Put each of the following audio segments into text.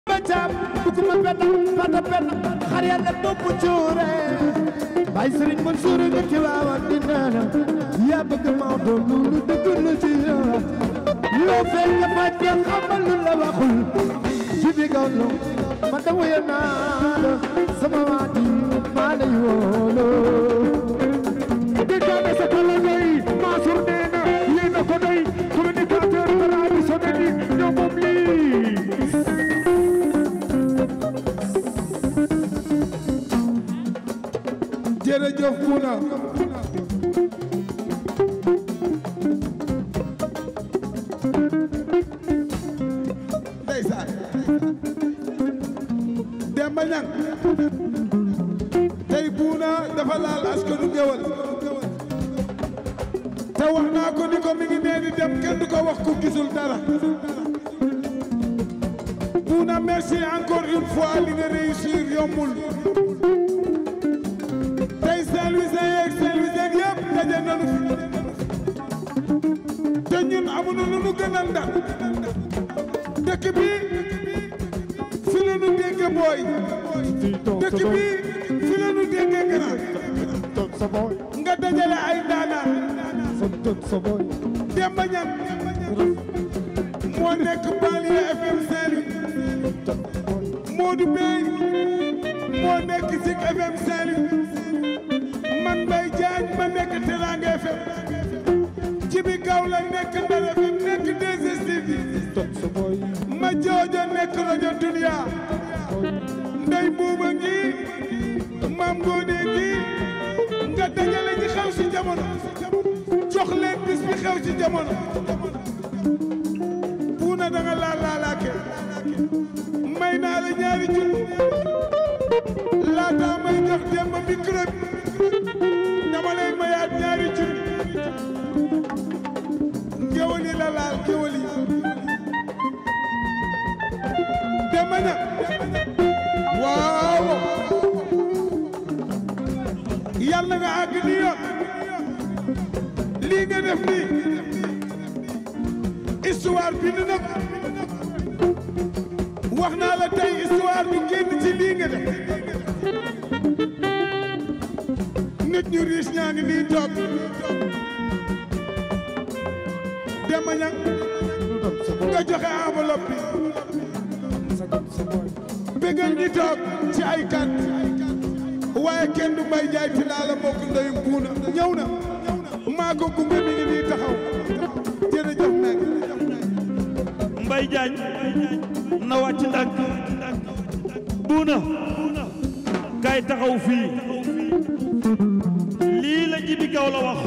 ba caam buguma benn fata benn xar yàlla bopp cuure bay sëriñ Mansuur nga ci waawan di neena yaa bëgg Maodo loolu dëgg la ci yow loo fekk nga faj nga xamal lu la waxul ci bi gawlo ma da wuya naa la sama waa ji maa lay woolo di jaane sa kala ngay Mansour nee na yéen a ko doy communicateur traditionnel yi ñoo moom lii jërëjëf Muna ndeysaan Demba Ñang tey Buuna dafa laal askanu Ngéwël te wax naa ko ni ko mi ngi nee di dem kenn du ko wax ku gisul dara Buuna merci encore une fois li nga réussir yombul tey Saint-Louisien yeeg Saint-Louisien yëpp daje nañu te ñun amuñu lu nu gën a ndar dëkk bi fi la nu dégg booy dëkk bi fi la nu dégg grand toog sa boy nga dajale ay ndaanaan toog sa boy Demba Ñang moo nekk banlieue FM Saint-Louis Modou Bey moo nekk Zik FM Saint-Louis man Mbaye Diagne ma nekk Teranga FM Jibi Gaw la nekk Ndar FM nekk 2STV toog sa boy ma joojo nekk rajo Dunia ndey buuba ngi maam ngoone ngi nga dajale ñi xew ci jamono jox leen bis bi xew ci jamono buuna da nga laal laalaake may naa la ñaari junni laata may jox démb micro bi dama lay mayaat ñaari junni ngéwël yi la laal ngéwël yi Demba Ñang waaw yàlla nga àgg ni yoon lii nga def nii histoire bind na ko wax naa la tey histoire bi génn ci lii nga def nit ñu riis ñaa ngi nii toog Demba Ñang nga joxe enveloppe bi bëggal ñi toog ci ay kat waaye kenn du mbay jaay ti laa la mbokk ndeyum buuna ñëw na maa ko gunge mi ngi nii taxaw jërëjëf nag Mbay Jaañ na wàcc ndànk buuna kay taxaw fii lii la jibi gaw la wax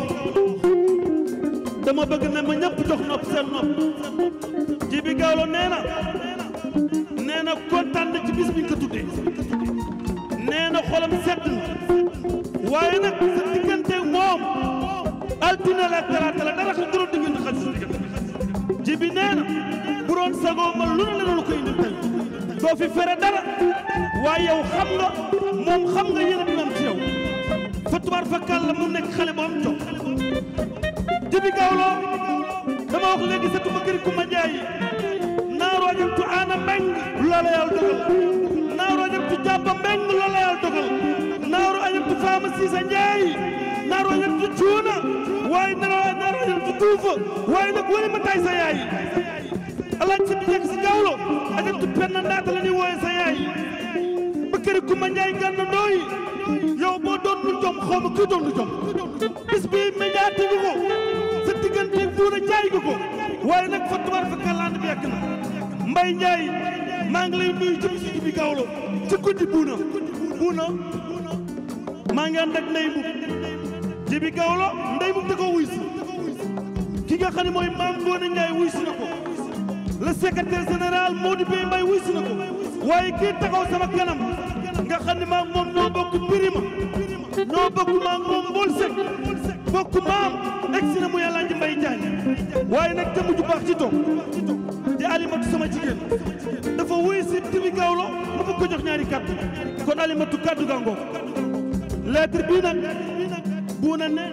dama bëgg ne ma ñëpp jox nopp seen nopp jibi gaw la nee na nee na kontaan na ci bis bi nga ko tuddee nee na xolam sedd na waaye nag sa diggante moom altine la talaata la dara xam nga doon diggante xal sa diggante jibi nee na bu doon sagoo ma lu ne la doon ko indil tey doo fi fere dara waaye yow xam nga moom xam nga yéen a dina am ci yow fa tubaar fa kàlla mu nekk xale bu am jom jibi gawlo dama wax léegi sa tuma këri kuma jaayi naaroo jëm tu aana mbeng loola yàlla dogal naaroo jëm tu jàmba mbeng loola yàlla dogal naaroo jëm tu faama siisa njaayi naaroo jëm tu cuuna waaye naaroo naaroo jëm tu tuufa waaye nag wali ma tay sa yaay alaaj si bi nekk si gawlo ajam tu penna ndaata la ni wooye sa yaay ba këri kuma njaay gànna ndooyi yow boo doon lu jom xaw ma kuy doon lu jom bis bi médiatique nga ko sa diggante buuna jaay nga ko waaye nag fa tubaar fa kàllaand bi yàgg na mbay njaay maa ngi lay nuyu ci bisu bi gawlo ci guddi buuna buuna maa ngi ànd ak ndey mub ji bi gawlo ndey mub da ko wuy si ki nga xam ne mooy maam Ngoone Njaay wuy si na ko le secrétaire général Modou Bey Mbay wuy si na ko waaye kii taxaw sama kanam nga xam ne maam moom ñoo bokk birima ñoo bokk maam moom mbool sek bokk maam egsi na mu yàlla nji mbay jaañ waaye nag jëmm ju baax ci toog di alimatu sama jigéen dafa wuy si tibi gawlo ma bëgg ko jox ñaari kàddu kon alimatu kàddu ga ngoog lettre bii nag buuna ne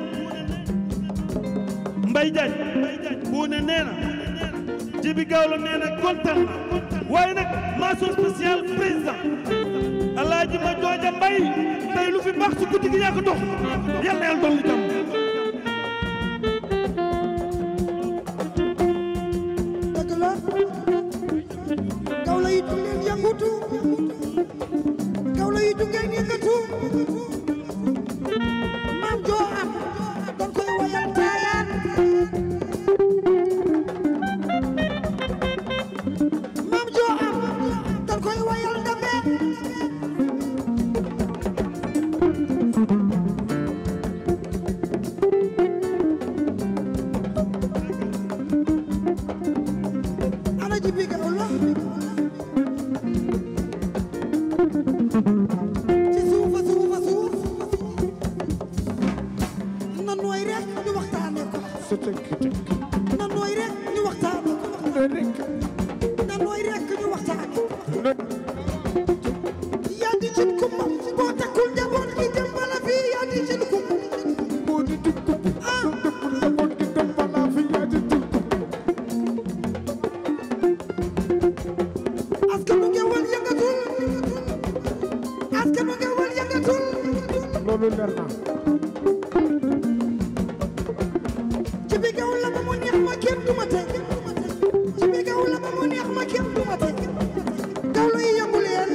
mbay jaañ buuna nee na jibi gawlo nee na kontaan na waaye nag mention spéciale président alaaji ma jooja mbay tey lu fi baax ci guddi gi yaa ko dox yal na yàlla dolli jàmm dëgg la gawlo yi du ngeen yëngutu gawlo yi du ngeen yëngatu maam joo am dañ koy wayal taayaan maam joo am dañ koy wayal ndame ana ji bi gawlo ci suufa suufa suuf na nooy rek ñu waxtaane ko na nooy rek ñu waxtaane ko na nooy rek ñu waxtaane ko yaa di cin kumba boo takkul njaboot gi dem bala fii yaa di cin kumba ah askanu ngewal yëngatul askanu ngewal yëngatul loolu leer na ci bi gaw la ba mu neex ma kenn du ma teg ci bi gaw la ba mu neex ma kenn du ma teg gaw la yi yëngu leen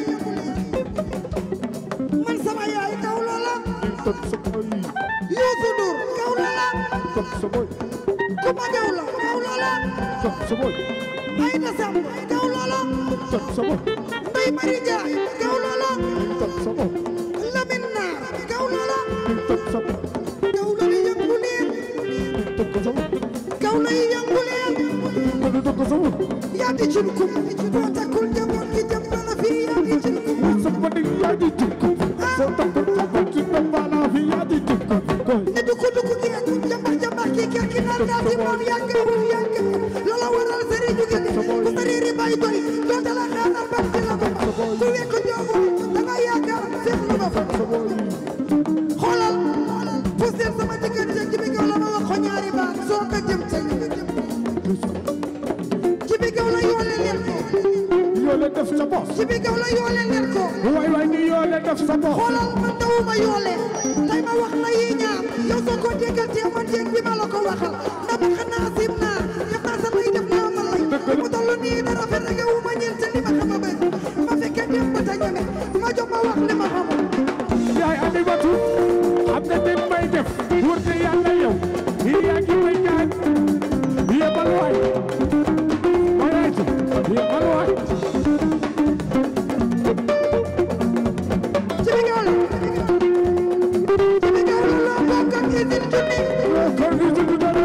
man sama yaay gaw la la topp sa boy Youssou Ndour gaw la la topp sa boy Kuma gaw la gaw la la topp sa boy Aïda Samb gaw la la topp sa boy Ndeye Marie Ndiaye gaw la la topp sa boy Lamine Naar gaw la la topp sa boy gaw la yi yëngu leen topp sa boy gaw la yi yëngu leen ko topp sa boy yaa di cin kum boo takkul njaboot gi jëm bala fii yaa di cin kum sa boy yaa di jikko soo takkul takkul ci toppala fi yaa di jikko koy ne dugg dugg geeg jambax jambax kii kii kii naan daal di moom yàggawul yàgg loola waral sëriñ ju gën ku sëriñ bay doy doo dala xaaral ba ci la ko ba ku wekk joobu da nga yaakaar seet lu ba fa xoolal poussé sama diggante ci bi gaw la ma wax ko ñaari baat soo ko jëm ca ci bi gaw la yoole leen ko yoo leen def sa boss ci bi gaw la yoole leen ko waay waay ni yoo leen def sa boss xoolal man dawuma yoole tey ma wax la yi ñaar yow soo ko déggantee man jéeg bi ma la ko waxal na ma xanaa sim naa yëpp naa sa lay def naa ma lay mu toll nii dara fe rek wu ma ñeent li ma xam a bëri ma fekkee dem ba ta ñeme ma jox ma wax li ma xamul yaay andi batu xam nga dem may def wër te yàlla yow yaa ngi may ñaan yebal waay mayaati yebal waay ci bi gaw la ci bi gaw la loo bokk ak isil junni kon ni ci dara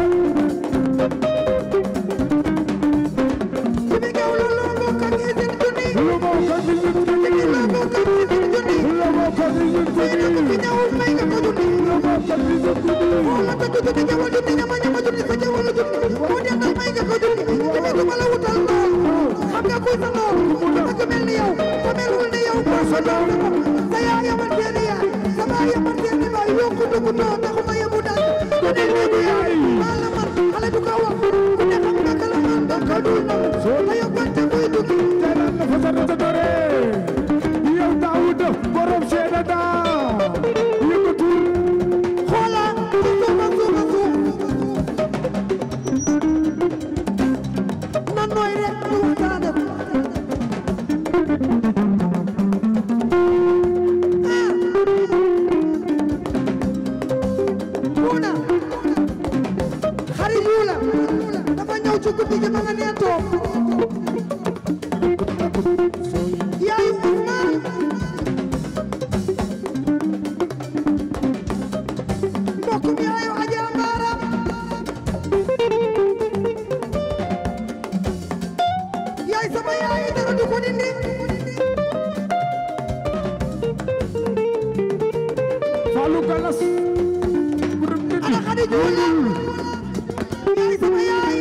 ci bi gaw la loo bokk ak isil junni lu ma ko di ci ci bi loo bokk ak isil junni lu ma ko di ci fii na ko fi ñëwul may nga ko junni lu ma ko di ci wala dëgg junni ñëwal junni ñama ñama junni sa ñëwal junni moo dem dal may nga ko junni ci bi du ma la wutal noonu xam nga kuy sa noonu dëgg mel ni yow te melul ni yow moo sa noonu sa yaa yaman seeni yaay sa baa yaman seeni baay yokku dugg noo taxuma yebu dal ku ne léegi yaay maa la man xale du ko wax ku ne xam nga kala man da ko dul nangu te yóbbante muy dugg teral la fa sa sa dore yow Daawuda borom seeda daa yëkkatul xoola ci suufa suufa suuf na nooy rek ñu waxtaane ko ah Buuna xarit yu la dafa ñëw ci guddi gi ba nga nee toog yaayu Ousmane mbokkum yaayu Adja Mbaara yaay sama yaay dara du ko dindi Fallou Galas borom nit ana xadi juula yaay sama yaay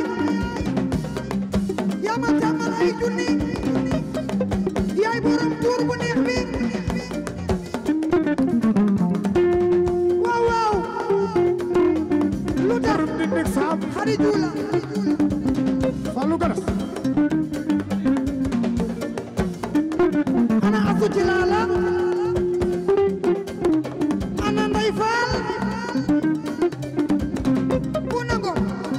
yaa ma tàmmal ay junni yaay borom tuur bu neex bi waaw waaw lu tax borom nit nek saam xadi juula Fallou Galas ci laala ana nday faal bu nangom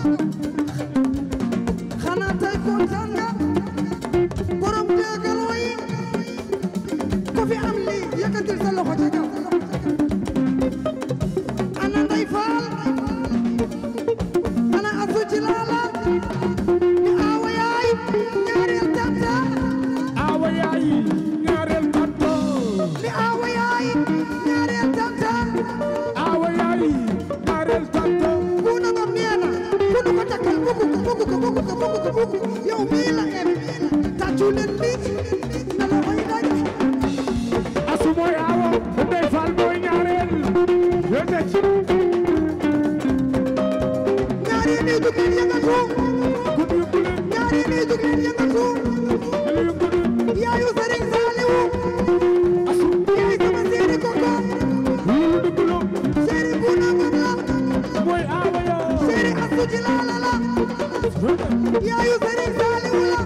xanaa tey kontaan nga borom dégaloo yi ku fi am lii yëkkatil sa loxo ca kaw ana nday faal ana asu ci laala ni aawa yaay ñaareel tanta awa yaay ñaareel tanto ni aawa yaay ñaareel tanta awa yaay ñaareel tanto bu nangam nee na ku nu ko takkal bëggu ko bëggu ko bëggu ko bëggu ko bëggu yow mii la em tàccu leen lii na la koy daj asu mooy awa ndey fal mooy ñaareel yéete ci ñaari nii jug leen yëngatu guddi yu guddi ñaari nii jug leen yëngatu guddi yu guddi yaayu Sëriñ Saaliwu asu yaay sama séeri koko lu dugg lu séeri bu nangam la mooy awa yoo séeri asu ci laala la yaayu Sëriñ Saaliwu la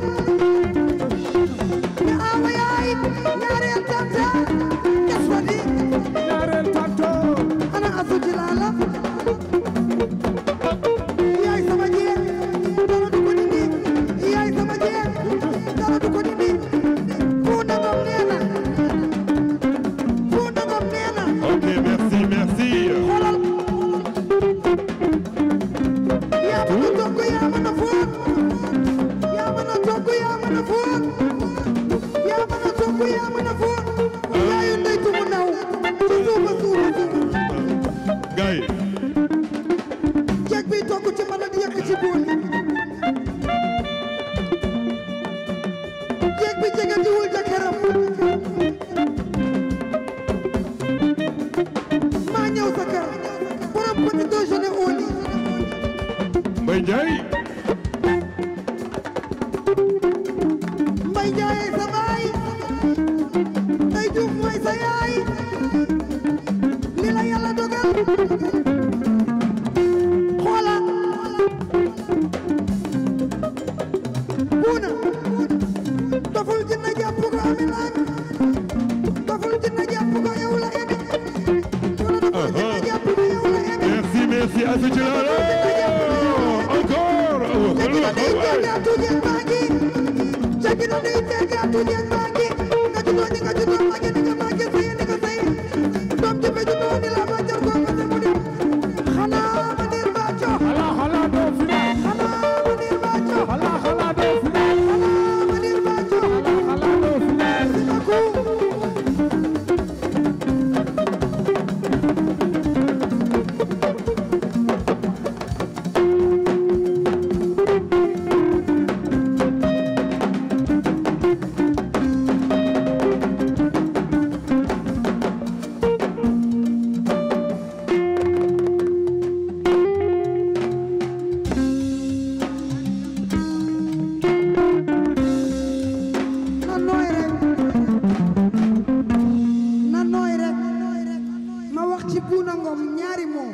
ni aawa yaay ñaareel tanta jas fa di ñaareel tanto ana asu ci laala yaay sama jeeg dara du ko dindi yaay sama jeeg dara du ko dindi fu nangam nee na fu nangam nee na Ok, merci, merci. xoolal yaa mën a togg yaa mën a fóot yaa mën a togg yaa mën a fóot yaa mën a togg yaa mën a fóot yaayu ndey tumu ndaw ci suufa suufa suufa Gars yi, jeeg bi togg ci mën a di yëkk ci bool yi jeeg bi jegetiwul jëkkëram maa ñëw sa kër borom petit déjeuner au lit Mbaye Ndiaye. mbay jaayee sa baay ndey juuf mooy sa yaay li la yàlla dogal xoola buuna doful jinna jàpp ko ami laaj doful jinna jàpp ko yow la emi wala doful jinna jàpp ko yow la emi Merci, merci à ce là Encore. Oh, jagi na oh, nuy oh, tegaatu jeeg baa ngi jagi na nuy tegaatu jeeg baa ngi nga juddoo ni nga juddoo màgge ni nga màgge sëye ni nga sëye doom ji fe juddoo ni la ma jar koo fase mu di xanaa ma niir baaco xala xala doo final xanaa ma niir baaco xala xala doo final xanaa ma niir baaco xala doo final si na ku na nooy rek na nooy rek ma wax ci buuna ngom ñaari moo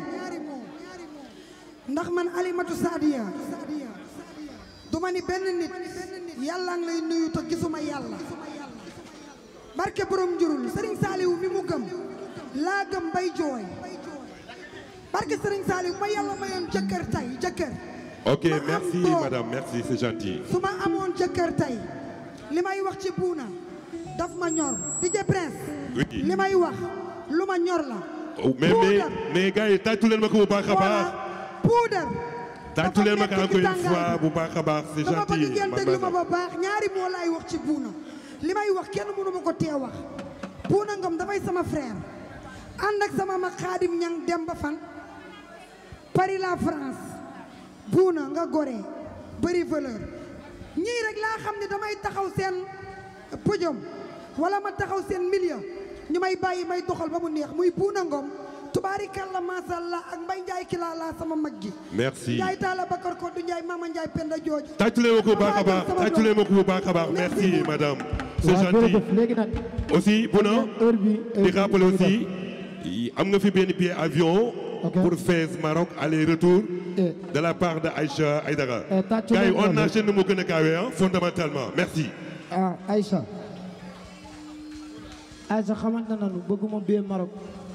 ndax man alimatu saadiya du ma ni benn nit yàlla ngi lay nuyu te gisuma yàlla barke borom njurul sëriñ saaliwu mi mu gëm laa gëm bay jooy barke sëriñ saaliwu ma yàlla mayoon jëkkër tay jëkkër Ok, ma am merci doom. madame, merci, c'est gentil. su ma amoon jëkkër tey li may wax ci buuna daf ma ñor DJ Prince Oui. li may wax lu ma ñor la Oh, mais, mais, Puudar. mais gars yi, tàccu leen ma ko bu baax a baax. voilà puudar Tàccu leen ma ko dafa encore nekk une ci fois tàngaay bu baax a baax, c'est dama bëgg gentil. ngeen ma déglu ma basa. ba baax ñaari moo laay wax ci buuna li may wax kenn mënu ma ko tee wax buuna ngom dafay sama frère ànd ak sama mag xaadim ñang dem ba fan Paris la France buuna nga gore bëri valeur ñii rek laa xam ne damay taxaw seen podium wala ma taxaw seen milieu ñu may bàyyi may doxal ba mu neex muy buuna ngom tubaarikàlla macha allah ak mbay njaay ki laa laa sama mag gi Merci. njaay taala bakar ko du njaay mama njaay penda jooju tàccu leen ma ko bu baax a baax tàccu leen ma ko bu baax a baax merci madame c'est waaw gentil jërëjëf léegi nag aussi bu na heure bi di rappeler aussi am nga fi benn billet avion Ok. pour Fès Maroc aller-retour Eh. de la part de Aïcha Aïdara Eh, tàccu gars yi leen on loolu. enchaîne nu mu gën a gaawee ah fondamentalement merci ah Aïcha ay sa xamante nañu bëgguma bee Maroc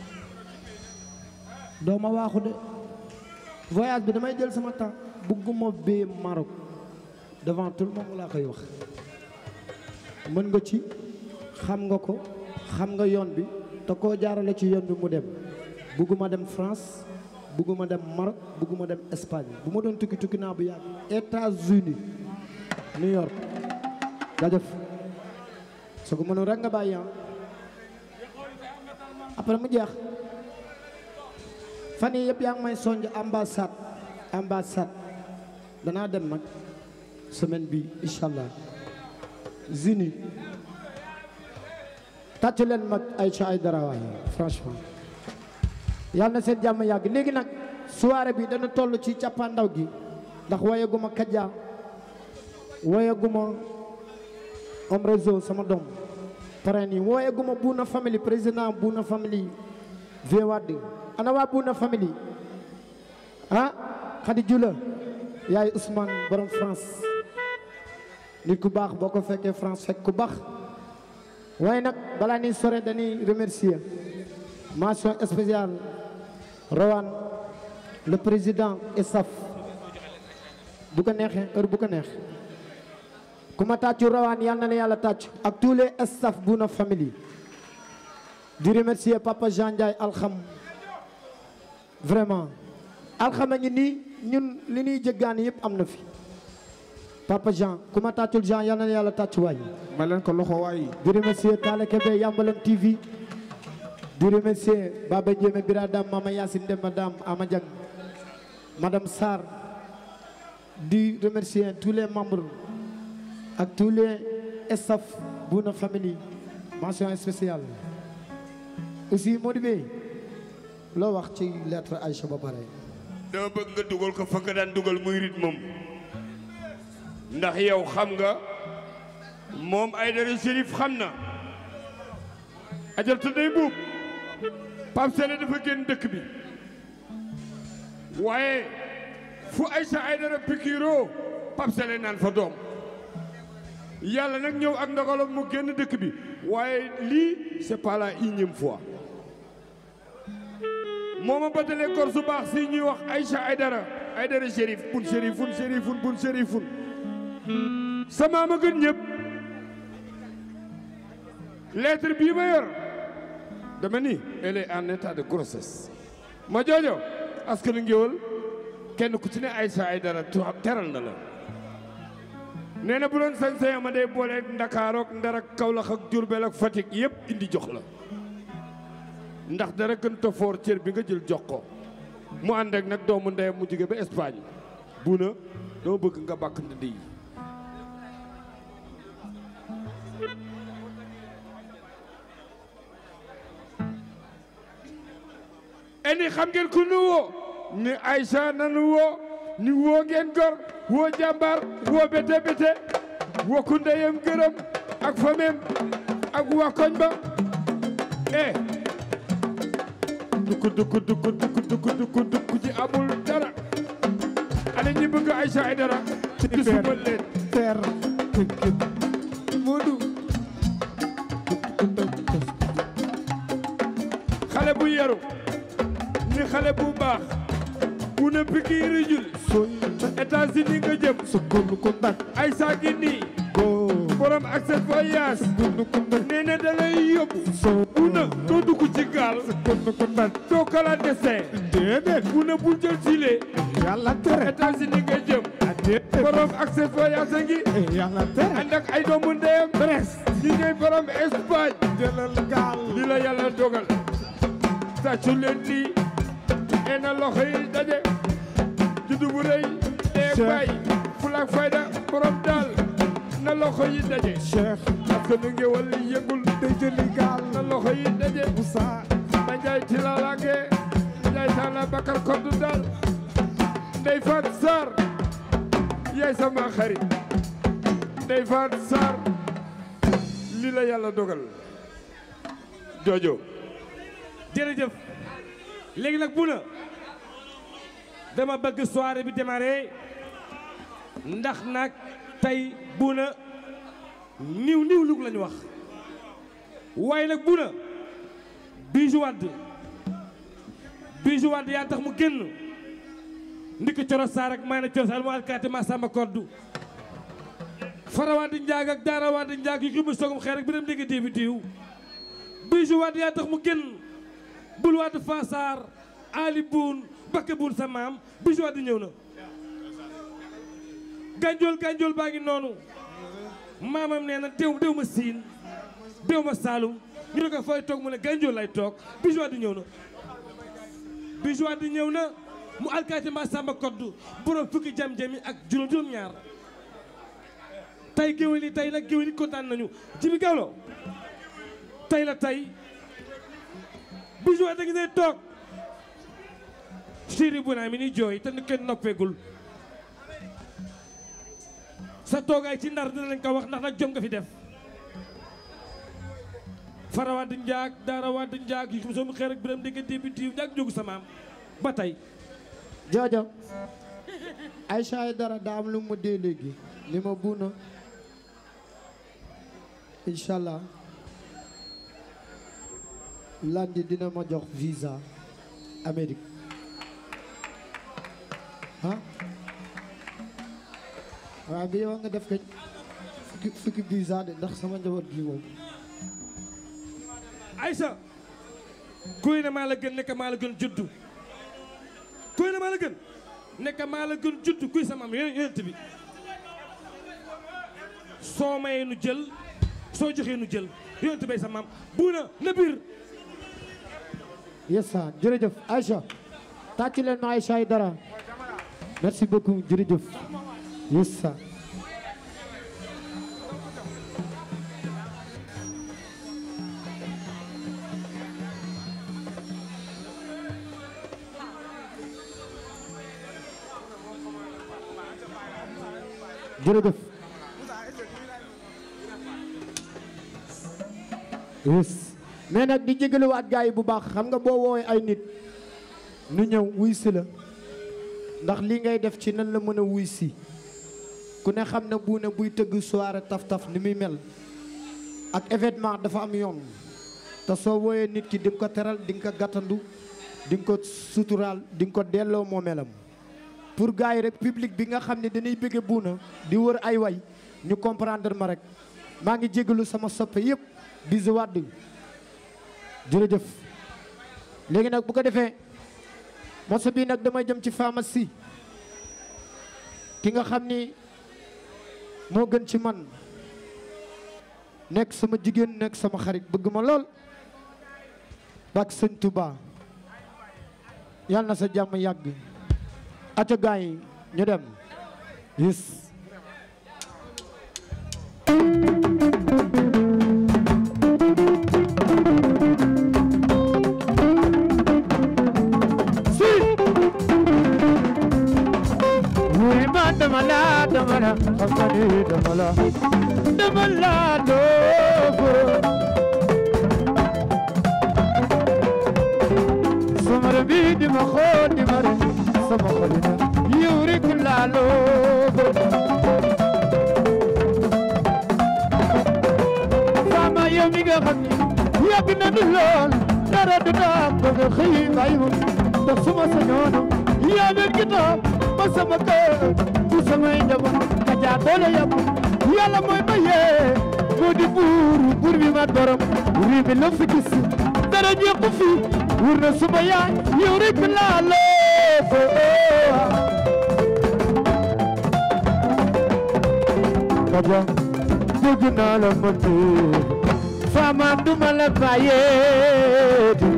doo ma waaxu de voyage bi damay jël sama temps bëgguma bee Maroc devant tout le monde laa koy wax mën nga ci xam nga ko xam nga yoon bi te koo jaarale ci yoon bi mu dem bëgguma dem France bëgguma dem Maroc bëgguma dem Espagne bu ma doon tukki tukki naa bu yàgg États-Unis New York jaajëf soo ko mënoon rek nga bàyyi ah après mu jeex fan yii yëpp yaa ngi may sonj ambassade ambassade danaa dem nag semaine bi incha allah zini tàcc leen mag Aïcha Aïdara waay franchement yàlla na seen jàmm yàgg léegi nag soirée bi dana toll ci càppaandaw gi ndax wayaguma Kaja wayaguma om réseau sama doom parrain yi wooyaguma Buuna famille président Buuna famille vie Wade ana waa Buuna famille ah Khady Jula yaay Ousmane borom France nit ku baax boo ko fekkee France fekk ku baax waaye nag balaa ni sore dañuy remercier mention spéciale Rowan le président et staff bu ko neexee heure bu ko neex ku ma tàccu rawaan yal na la yàlla tàccu ak tous les staff Bouna Family di remercier papa Jean Ndiaye alxam vraiment alxam a ngi nii ñun li ñuy jëggaani yëpp am na fi papa Jean ku ma tàccul Jean yal na la yàlla tàccu waay ma leen ko loxo waay di remercier Talla Kébé Yambalam TV di remercier Baba Ndiémé Biradam Mama Yacine Demba Dam Ama Diang Madame Sarr di remercier tous les membres ak tous les staff Bouna Family mention spéciale aussi Modou Bey loo wax ci lettre Aïcha ba pare dama bëgg nga dugal ko fa nga daan dugal muy rythme moom ndax yow xam nga moom Aïdara Chérif xam na ajal ta day buub Pape Sélé dafa génn dëkk bi waaye fu Aïcha Aïdara pikiroo Pape Sélé naan fa doom yàlla nag ñëw ak ndogalam mu génn dëkk bi waaye lii c'est pas la énième fois moo ma batalee gor su baax si ñuy wax Aïcha Aïdara Aïdara Chérif bun chérifun chérifun bun chérifun sama ma gën ñëpp lettre bii ma yor dama ni elle est en état de grossesse ma joojo askanu ngéwël kenn ku ci ne Aïcha Aïdara teral na la nee na bu doon sañ-sañ ma day boole Ndakaarook Ndar ak Kawlax ak Jurbel ak Fatick yëpp indi jox la ndax dara gën ta foor cër bi nga jël jox ko mu ànd ak nag doomu ndeyam mu jóge ba Espagne Bouna dama bëgg nga bàkk ndënd yi eni xam ngeen ku nu woo ni Aïcha nanu woo ni woo ngeen gor woo jàmbaar woo bete bete woo ku ndeyam gërëm ak famem ak waa koñ ba eh dukk dukk dukk dukk dukk dukk dukk ci amul dara ana ñi bëgg Aïcha Aïdara gisuma leen ter Modou xale bu yaru ni xale bu baax bu na pikiiri jul sooy États-Unis nga jëm sa góorlu ko nag Aïcha gi nii góor borom accès voyage góorlu ko nag nee na da lay yóbbu soo bu na doo dugg ci gaal góorlu ko nag doo clandestin déedéet bu na bul jël gilet yàlla tere États-Unis nga jëm a déedéet borom accès voyage a ngi yàlla tere ànd ak ay doomu ndeyam Brest ñi ñooy borom Espagne jëlal gaal li la yàlla dogal tàccu leen lii ee na loxo yi daje juddu bu rëy dee Cheikh. bay fulaak fayda borom daal na loxo yi daje Cheikh parce que nu ngéwal li yëngul day jëli gaal na loxo yi daje Moussa ma njaay tilalage njaay taala bakar koddu daal ndey faat Sarr yaay sama xarit ndey faat Sarr li la yàlla dogal jojo jërëjëf léegi nag Bouna dama bëgg soirée bi démarré ndax nag tey Bouna niw niw lug lañu wax waaye nag bu na Bijou Wade Bijou Wade yaa tax mu génn ndiki coro saar ak may na coro saar mu alkaati ma samba koddu fara Wade njaag ak daara Wade njaag yu ximu sogum xeer ak biram dégg déebi diw Bijou Wade yaa tax mu génn bul Wade fasaar Ali Buun Bakke Buun sa maam Bijou Wade ñëw na gànjool gànjool baa ngi noonu maamam nee na déw déw ma siin déw ma saalum ñu ne ko fooy toog mu ne gànjool lay toog Bijou Wade ñëw na Bijou Wade ñëw na mu alkaati ma samba koddu borom fukki jam-jami ak juróom juróom ñaar tey géwél yi tey nag géwél yi kontaan nañu Jibi Gawlo tey la tey Bijou Wade ngi ne toog chéri bu naa mi ni jooy te ni kenn noppeegul sa toogaay ci ndar dina lañ ko wax ndax nag jom nga fi def fara wadd njaag daara wadd njaag yi soomu xeer ak biram dégg débi tiiw njaag jógu sa maam ba tey joojo Aïcha ay dara daa am lu mu dee léegi li ma buuna incha allah lundi dina ma jox visa Amérique ah waaw bi yow nga def kañ fukki fukki visa de ndax sama njaboot gi moom Aïssa kuy ne maa la gën nekk maa la gën juddu kuy ne maa la gën nekk maa la gën juddu kuy sa maam yonent bi soo mayee nu jël soo joxee nu jël yonent bay sa maam buuna na biir yes sir jërëjëf Aïcha tàcc leen ma Aïcha ay dara merci beaucoup jërëjëf yes sir jërëjëf yes mais nag di jégaluwaat gars yi bu baax xam nga boo woowee ay nit nu ñëw wuy si la ndax li ngay def ci nan la mën a wuy si ku ne xam ne bu ne buy tëgg soirée taf-taf ni muy mel ak événement dafa am yoon te soo wooyee nit ki di nga ko teral di nga ko gàttandu di nga ko suturaal di nga ko delloo moomeelam pour gars yi rek public bi nga xam ne dañuy bëgge buuna di wër ay way ñu comprendre ma rek maa ngi jégalu sama soppe yëpp Bijou Wade jërëjëf léegi nag bu ko defee morceau bii nag damay jëm ci pharmacie ki nga xam ni moo gën ci man nekk sama jigéen nekk sama xarit bëgg ma lool bak sëñ Touba yàlla na sa jàmm yàgg aca gaay yi ñu dem yes ma dama la dama la xam nga ni dama la dama la doofu sama bi di ma xool di ma rek sama xolina yow rek laa loofu sama yow mi nga xam ni yàgg na du lool dara du daam bëgg xëy bàyyi ma ndax suma sañoon yaa leen kitaab ma sama kër bu samay njaboot ka jaa doole yàpp yàlla mooy maye moo di buur buur bi mat borom rii bi la fi gis dara ñeeku fi wur na suma yaay yow rek laa loofu kaja bëgg naa la man fama duma la bàyyee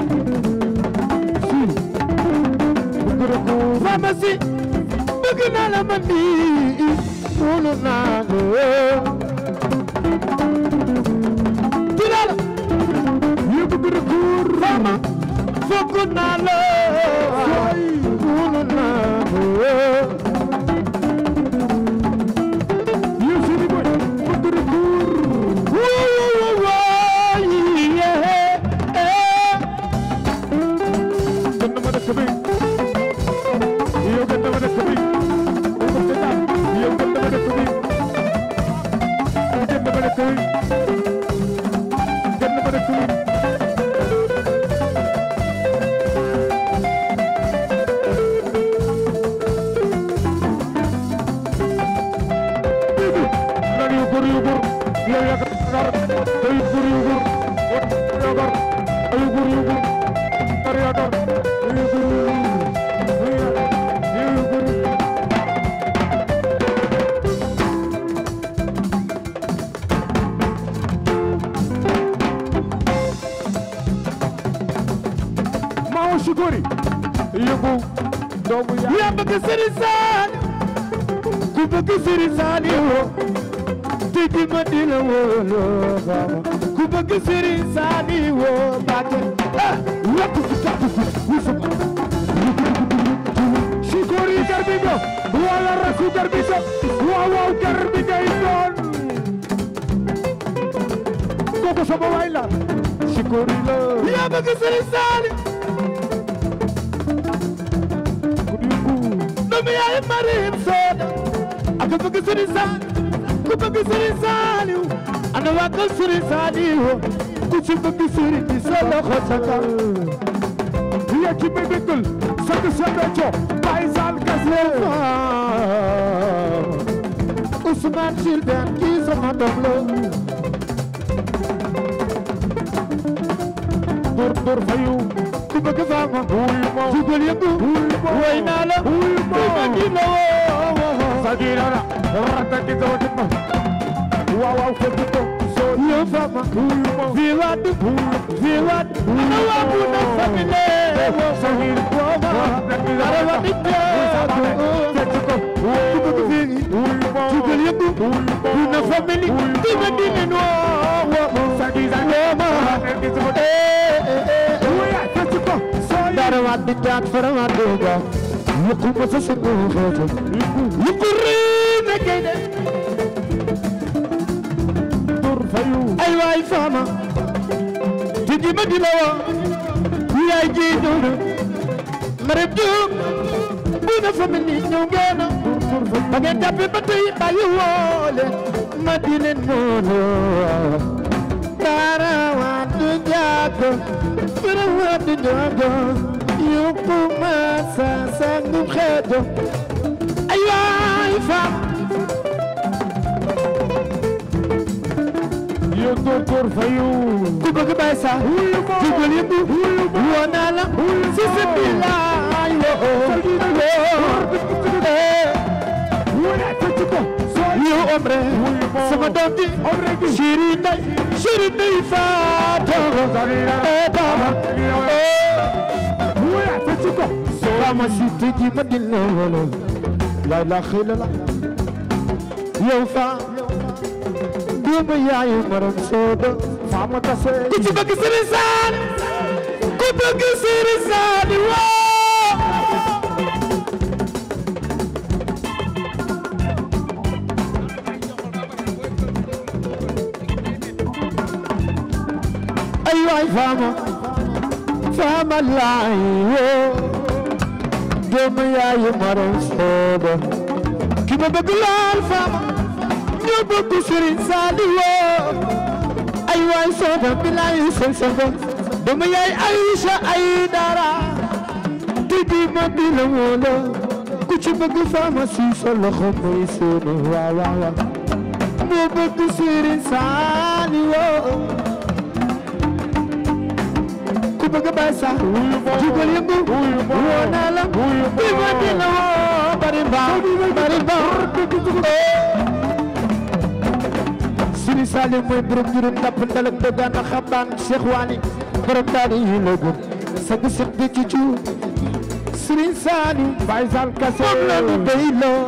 pharmacie bëgg naa la man nii wóolu naa la tilala yu bëgg recours fama fokk naa la wóolu naa la yu sini boy bëgg recours wóo wóo yee gën na ma dëkk bi yow gën dama dëkk bi yow gën dama dëkk bi gën dama dëkk bi gën sukori yëngu doomu yaay yaa bëgg Serigne Saliou ku bëgg Serigne Saliou te di ma di la wóoloo baama ku bëgg Serigne Saliou Mbacke ah lakk si tàkk si wisuma sukori garbigo wala rasu garbigo waaw waaw garbi ngay doon kooku sama waay la sukori la yaa bëgg Serigne Saliou ku di yëngu doomu yaay Marim Soda ak ku bëgg Serigne Saliou ku bëgg Serigne Saliou ana waa kër Serigne Saliou ku ci bëgg Serigne bi sa loxo sa kaw ya ci may dëggal sant sa becco Baye Sall Gasle Ousmane Sylvain kii sama doom la dur dur fayu ku bëgg faama wuy mo jugal yëngu wuy mo woy naa la wuy mo ma di la woo sagira la rata ki zo dimma waaw waaw fekk ko so yow faama wuy mo fii waat fii waat ana waa bu na famille sagir wooma dara wa di jaago fekk ko ku bëgg fii wuy mo jugal yëngu bu na famille di ma di leen woo sagira wooma ki zo wuy fekk ko so dara wa di jaat fara wa di ga yëkku ma sa sungu xeetu yëkku rii na kay de dur fayu ay waay faama tigi ma di la woo yaay ji dudu marab juum bu na famille ñëw ngeen ba ngeen jàppe ba tey bàyyi woole ma di leen moolo dara waa du jaago fara waa du jaago yokku ma sa sangu xeeto ay waay faama yo dur dur fayu ku bëgg bay sa jugal yëngu woo naa la si sa bilaay wuy fekk ko so yow omre sama doom ji omre gi chéri nday chéri nday fato eh baba wuy fekk ko so bama si tëji ma di la wolo la la xila la yow fa doomu yaayu maram soodo fama tase ku ci bëgg Serigne Sall ku bëgg Serigne Sall woo ay waay faama faama laay woo doomu yaayu maram soodo ki ma bëgg lool faama ñoo bëgg Serigne Sall woo ay waay sooda bilaay seen sanga dama yaay Aïcha ay dara te di ma di la wóola ku ci bëgg pharmacie sa loxo mooy seeni waaw waaw waaw moo bëgg Serigne Saliou ku bëgg Baye Sall jugal yëngu woo naa la di ma di la woo bari mbaa bari mbaa Sëriñ Salim mooy borom juróom ndàpp ndalak dogaan na xabaan Cheikh Wali borom daal yi la gën sag Cheikh bi ci cu Sëriñ Salim Baye Sall kase moom la ñu béy loo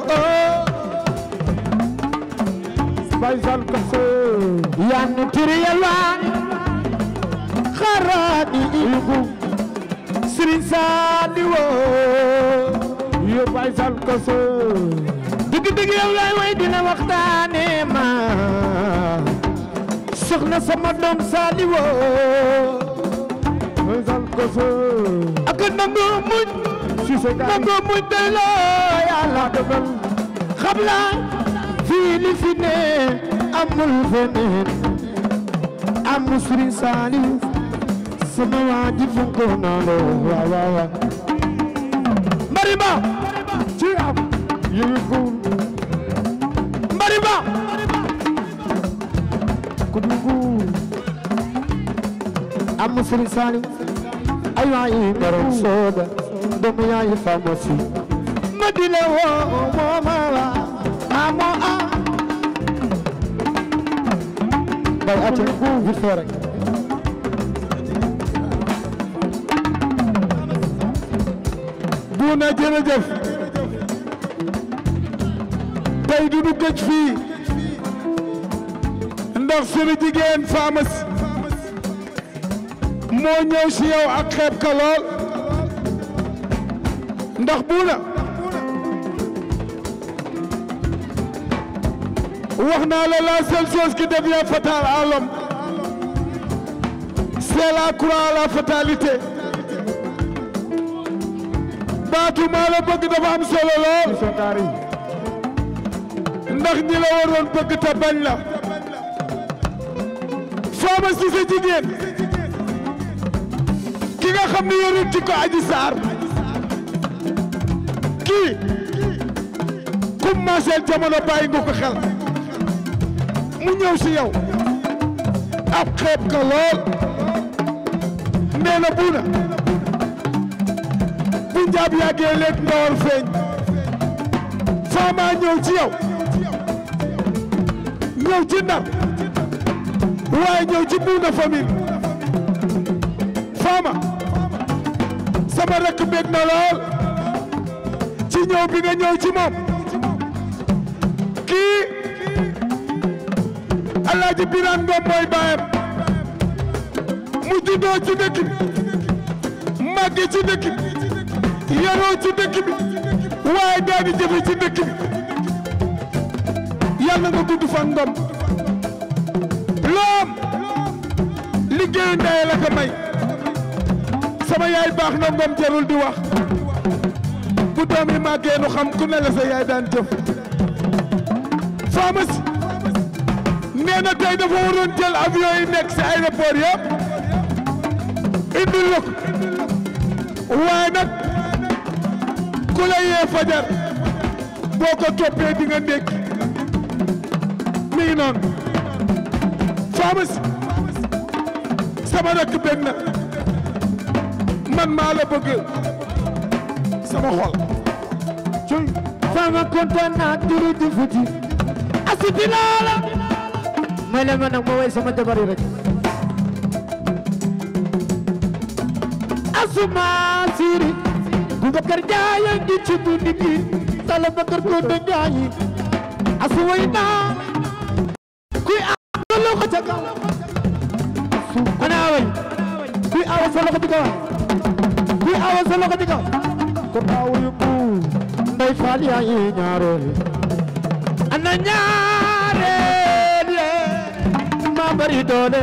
Baye Sall kase yaa nu tiri yalwaani xaraani ibu Sëriñ Salim woo yo Baye Sall kase dëgg dëgg yow laay way dina waxtaane ma soxna sama doom Saliou Baye Sall kase ak nangu muñ si se gay nangu muñ tey loo yàlla dogal xam naa fii li fi ne amul feneen amul Serigne Saliou sama waa ji funko naa la waaw waaw waaw mbari ba ci am yëngu mbari ba ku dungu amul Serigne Saliou ay waay borom sooda doomu yaay pharmacie ma di la woo moo ma la amo a bay ate vite fait rek buuna jërëjëf tey du du gëj fii ndax suñu jigéen faamas moo ñëw si yow ak xeeb ka lool ndax buuna wax naa la la seule chose qui devient fatale à l'homme c'est la croix à la fatalité baatu maa la bëgg dafa am solo lool ndax ñi la waroon bëgg te bañ la faama si sa jigéen ki nga xam ne yorul ci ko aji saar kii kum maaseel jamono bàyyi nga ko xel mu ñëw si yow ab xeeb ka lool nee na buuna bu njaab yàggee léeg nga war feeñ faama ñëw ci yow ñëw ci ndar waaye ñëw ci buuna famille faama sama rakk bég na lool ci ñëw bi nga ñëw ci moom kii alaaji biraan ngom mooy baayam mu juddoo ci dëkk bi màgge ci dëkk bi yaroo ci dëkk bi waaye daa di jëfe ci dëkk bi yàlla nga gudd fan ngom loom liggéeyu ndey la ko may sama yaay baax na ngom jarul di wax bu doom yi màggee nu xam ku ne la sa yaay daan jëf pharmacie nee na tey dafa waroon jël avion yi nekk si aéroport yëpp indil la ko waaye nag ku la yee fajar boo ko toppee di nga ndékki mi ngi noonu pharmacie sama rakk benn na man maa la bëgg sama xol cuy fama kontaan naa duru di futi asiti laala may leen ma nag ma way sama jabar yi rek asuma siri Boubacar Ndiaye ngi ci dundi gi Sala Bakar ko de Ndiaye asu way naa kuy awa loxo ca kaw ana away kuy awa sa loxo ci kaw kuy awa sa loxo ci kaw ko awa yu bu ndey faal yaa yi ñaareel ana ñaareel ma bari doole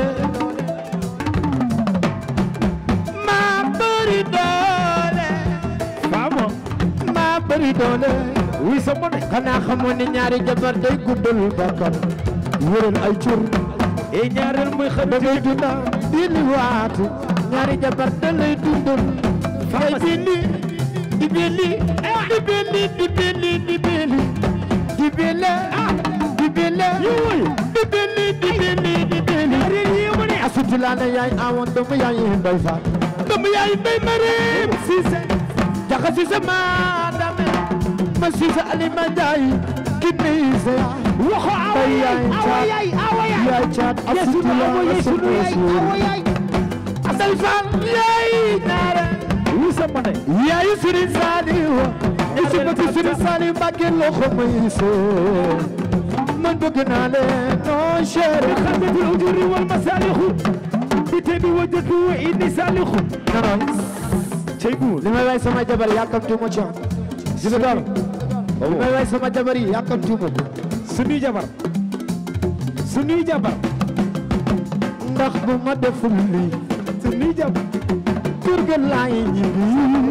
ma bari doole faama ma bari doole wuy sa mone xanaa xamoon ne ñaari jabar day guddal bakkan wëral ay cur e ñaareel muy xam da ngay dunda di li waatu ñaari jabar da lay dundal fay bili di bili di bili di bili di bili di bili di bili di bili di bili di bili asuti laa ne yaay awoon doomu yaay mbay fa doomu yaay mbay mareem siise jaxa siise maa dame ma siise alima jaay kinne siise waxo awa yaay awa yaay awa yaay yaay caat asuti laa ne sunu yaay asal fan yaay naare wuy sa mone yaay Sëriñ Saaliw isi bëgg Sëriñ Saaliw Mbàkke loxo may seen man bëgg naa leen non chéri خدت الأجور والمصالح بتبي وجهك وإني صالح non تيبون li may way sama jabar yàkkamti ma ci gis nga li may way sama jabar yi yàkkamti ma ko suñuy jabar suñuy jabar ndax bu ma deful lii suñuy jabar kër ga laay ñibbi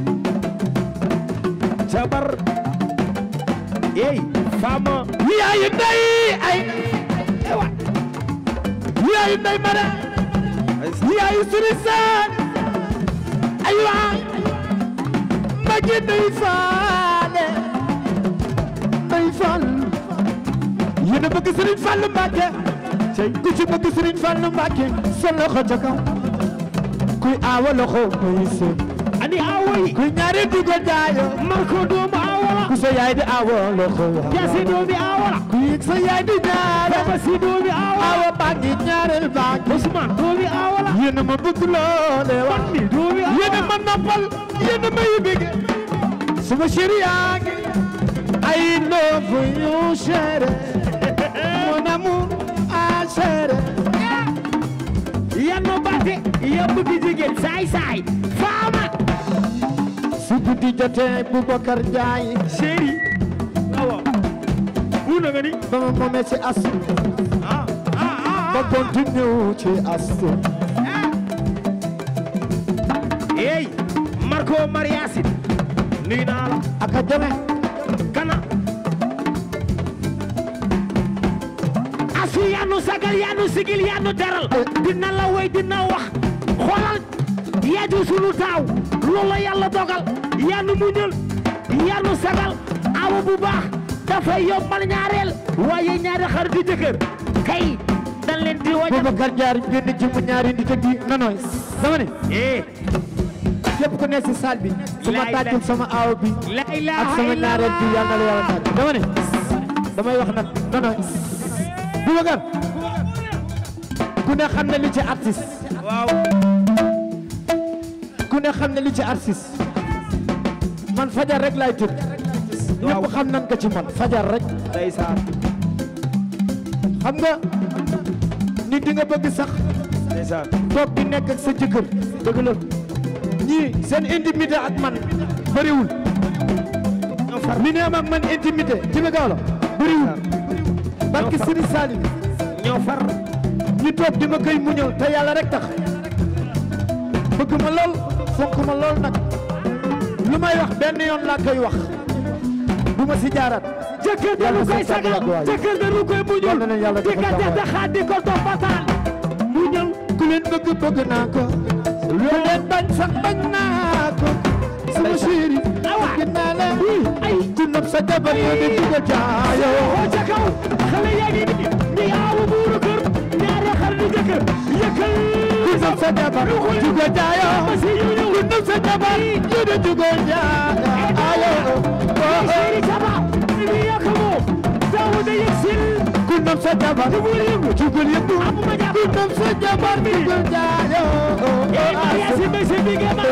jabar ey fama yaayu ndey ay ewa yaayu ndey mara yaayu Sëriñ Saaliw ay waay ma gi ndey faale ndey faal yéen a bëgg Sëriñ Fallu Mbàkke ku ci bëgg Sëriñ Fallu Mbàkke sa loxo ca kaw kuy aawa loxo muy seen ani awoy kuy ñaari dugal jaayo marko doomu awala ku sa yaay di aawa loxo yasi doomi awala ku yëg sa yaay di ñaare baba si doomi awala aawa baa ngi ñaareel baa ngi Ousmane doomi awala yéen a ma bëgg loole wax Fandi doomi awala yéen a ma noppal yéen a ma yibige sama chéri yaa ngi I love you chéri mon amour ah chéri yan ma baate yow bëgg jigéen saay saay faama su guddi jotee Boubacar Ndiaye chéri awa bu na nga ni ba ma moomee ci asu ba continue ci asu hey Marco Mariasin nuyu naa la aka deme kana asu yanu sagal yanu sigil yanu teral dina la way dina wax xoolal yaaju sunu taaw loolu yàlla dogal yanu muñal yanu sagal awa bu baax dafay yombal ñaareel waaye ñaari xaritu jëkkër kay dañ leen di wajal Boubacar Ndiaye génn ci mu ñaari nit ak yi nonoy dama ne eh képp ku ne ci salle bi su ma Laay tàccul la- sama aaw bi la ak ilaha sama ñaareel bi yàlla na la yàlla tàcc dama ne damay wax nag nonoy Boubacar ku ne xam ne li ci artiste waaw ku ne xam ne li ci artiste man fajar rek laay tëdd ñëpp xam nan ko ci man fajar rek ndeysaan xam nga nit di nga bëgg sax ndeysaan toog di nekk ak sa jëkkër dëgg la ñii seen intimité ak man bëriwul li ne am ak man intimité ci bi gaaw la bëriwul barki Sëriñ Salim ñoo far ñu toog di ma koy muñal te yàlla rek tax bëgg ma lool fonk ma lool nag lu may wax benn yoon laa koy wax bu ma si jaaraat jëkkër dañu koy sagal jëkkër dañu koy muñul Yal na leen yàlla di defal ka jàmm. def xaat di ko toppataal muñal ku leen bëgg bëgg naa ko lu leen bañ sax bañ naa ko sama chéri bëgg naa la ay ci nopp sa jabar yoo di ci ko jaayoo oo ca kaw xale yaa ngi nii ñi aawu buuru kër ñaari xar di jëkkër yëkkal ku nopp sa jabar ci ko jaayoo ma si ñu ñëw ku nopp sa jabar yoo di ci ko jaayoo chéri saba mi yàq moom daawu da yëg sil ku nopp sa jabar ci ko yëngu amuma jàpp ku nopp sa jabar ci ko ee Maria si jaayoo mbese bi nga ma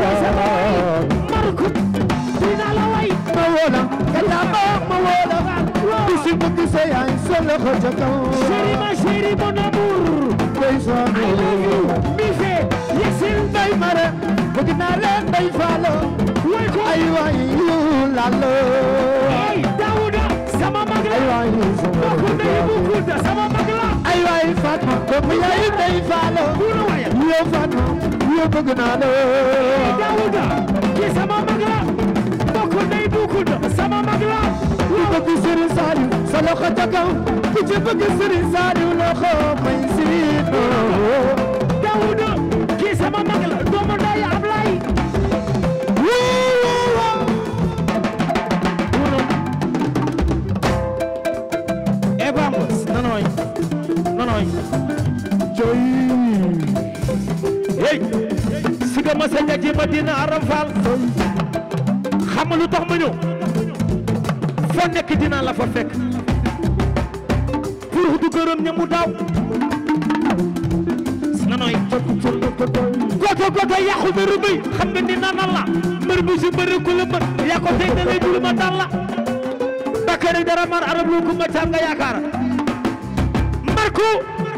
Marco dina la way ma woola kata ma ma woola bisi bëgg sa yaay sa loxo ca kaw chéri ma chéri mon amour ndeysaan I love you mi fe yëg sil Ndey Mare bëgg naa leen Ndey Faalo way ko ay waay yu lalo ay Daouda sama mag ay la waay bokk ndey bu Kunta sama mag la ay waay Fatma doomu yaay Ndey Faalo bu la waya yow Fatma yow bëgg naa la Daouda ki sama mag la bokk ndey bu Kunta sama mag la ku bëgg Serigne Saliou sa loxo ca kaw ku ci bëgg Serigne Saliou loxo may sino Daouda ki sama mag la doomu ndey Ablaye e bambos nanoy nanoy joy hey siga ma sa ñagi Madina Aram Fall xam nga lu tax ma ñëw foo nekk dinaa la fa fekk pour du gërëm ñamu daaw nanoy goto goto yàqu mbëru bi xam nga ni nanan la mbër bi si mbëri ku la mën yaa ko tey da lay dul ma dal la Bakary dara mar arab lu ko ma caam nga yaakaar Marco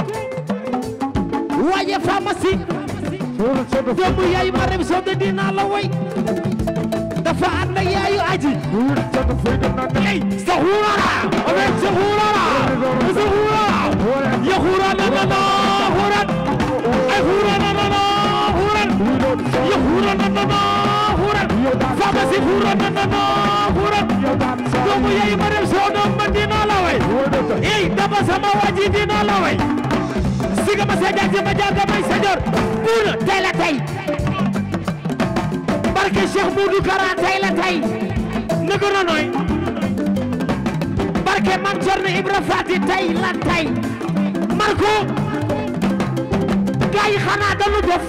waaye pharmacie doomu yaay ma rem soo de dinaa la way dafa ànd ak yaayu aji ey sahurara omen sahurara sahurara ya hurana na na huran ay hurana na na huran ya hurana na na huran pharmacie hurana na na huran doomu yaay ma rem soo doom ma dinaa la way ey dama sama waji dinaa la way siga ma sa jaag ma jaag may sa jor buuna tey la tey barke Cheikh Moudou Kara tey la tey nëgë na nooy barke Mam Cerno Ibra Fati tey la tey Marco gaa yi xanaa dañu dof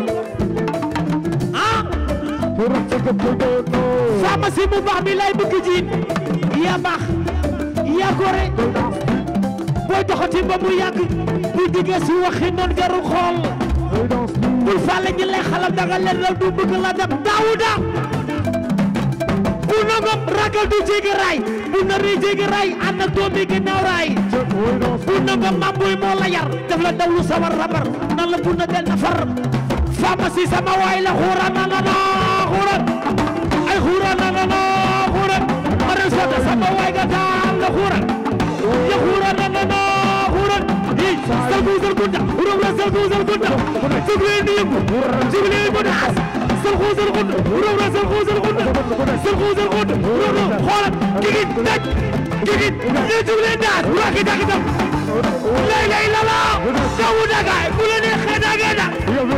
ah pharmacie bu baax bi lay bëgg jiin yaa baax yaa gore booy doxati ba mu yàgg bu diggee si waxi noon jarul xool bul fàlle ñi lay xalam danga leen raw du bëgg la dem daawuda bu na ngom ragal du jéggi raay bu na ri jéggi raay ànd ak doom bi ginnaaw raay bu na ngom mam buy moo la yar def la dawlu sawar rabar nan la bu na del na far pharmacie sama waay la xuura na na na xuura ay xuura na na na xuura ma re sota sama waay ga taal la xuura ya xuura na na na xuura yi salgu salgunda uram la salgu salgunda jugleen ni yëngu jugleen mu daas salgu salgunda uram la salgu salgunda salgu salgunda uram la xoolal gigit daj gigit ñu jugleen daas waki dakitam lay lay lala dawu dagaay bu la neexee dagee da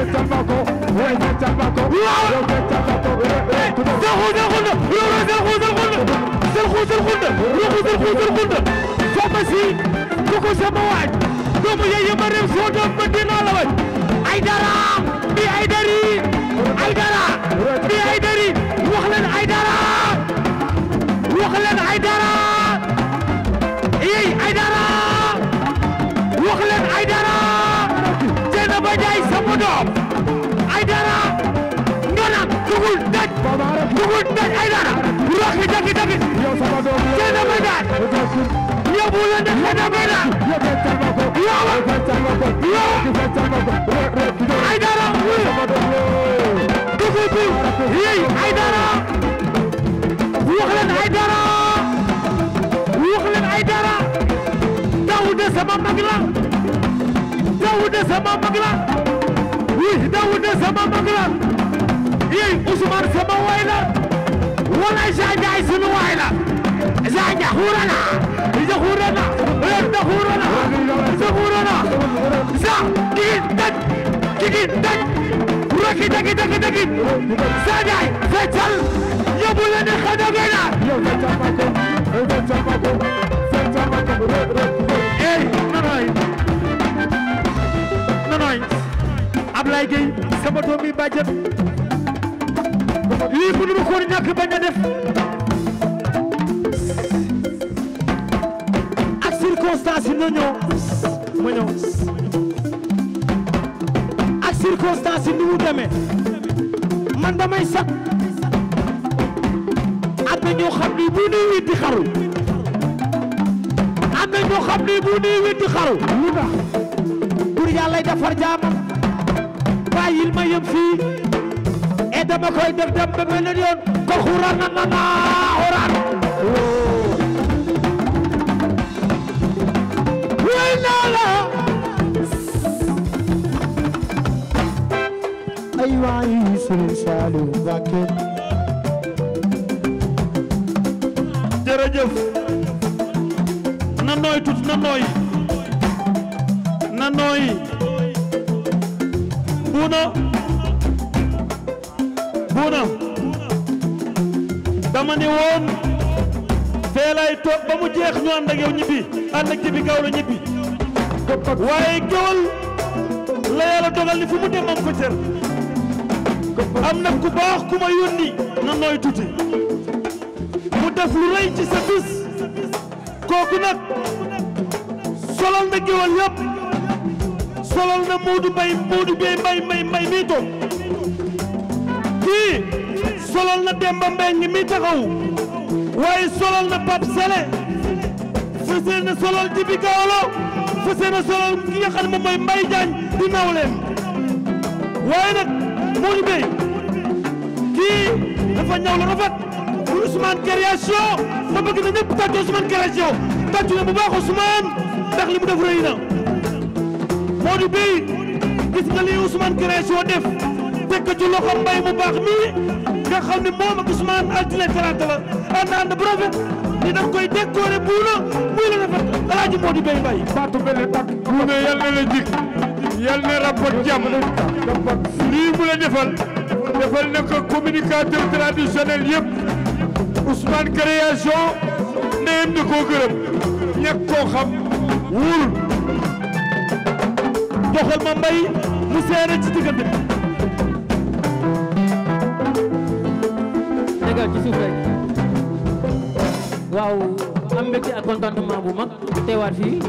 waaw salgu salgunda uram la salgu salgunda salgu salgunda ruxu salgu salgunda pharmacie ku ko sama waaj doomu yeye ma réew soo doom ma dinaa la waaj ay dara bi ay dari ay dara bi ay dari wax leen ay dara wax leen ay dara yey ay dara wax leen ay dara jeena ba jaay sama doom ay dara nganam dugul daj dugul daj ay dara roxi dagi dagi jeena ba jaay yóbbu leen de xëy na koy daal yow yow ay dara dugub bi yey ay dara wax leen ay dara wax leen ay dara Daouda sama mag la Daouda sama mag la oui Daouda sama mag la yey Ousmane sama waay la wala Jean Ndiaye sunu waay la Jean Ndiaye xuurana Zakhurana, Zakhurana, Zakhurana, Za, digin, dag, digin, dag, raki, dagi, dagi, dagi, Sadai, Fetal, yóbbu leen ne xana gena. Ey, nanoy, nanoy, Ablaye Gueye, sama doom bi bàjjen, lii mënu ma ko ñàkk bañ a def. circonstance yi na ñëw ma ñëw ak circonstance yi ni mu demee man damay sax am na ñoo xam ni bu nuy witti xaru am na ñoo xam ni bu nuy witti xaru lu tax pour yàlla defar jaamam bàyyil ma yem fii et dama koy def dem ba beneen yoon ko xuraan na na na xuraan way naa la ay waay Serigne Saliou Mbacké jërëjëf na nooy tut na nooy na nooy buuna buuna dama ni woon fee lay toog ba mu jeex ñu ànd ak yow ñibbi ànd ak jibi gaaw la ñibbi waaye géwal la yàlla dogal ni fu mu dem am ko cër am na ku baax ku ma yónni na nooy tuuti mu def lu rëy ci sa bis kooku nag solal na géwal yëpp solal na Moodu Mbay Moodu Bey Mbay Mbay Mbay mii toog kii solal na Demba Mbeng mi taxaw waaye solal na Pape Sele fësee na solal Jibi Gawlo fësee na solal ki nga xam ne moom mooy Mbay Jaañ di nawleem waaye nag Moodu Bey kii dafa ñaw la rafet bu Ousmane création ma bëgg na ñëpp tàccu Ousmane création tàccu na bu baax Ousmane ndax li mu def rëy na Modou Bey gis nga li Ousmane création def teg ko ci loxo mbay mu baax mii nga xam ne moom ak Ousmane altine talaata la ànd ànd bu rafet ni daf koy décorer buuna muy la rafet alaaji Modou Bey mbay baatu benn tak buune yal na la jik yal na rapport jàmm lii mu la defal defal na ko communicateur traditionnel yëpp Ousmane création ndeyam da koo gërëm ñàkk koo xam wóorul joxal ma mbay mu seere ci diggante bi tegal ci suuf rek waaw am mbégte ak contentement bu mag teewaat fii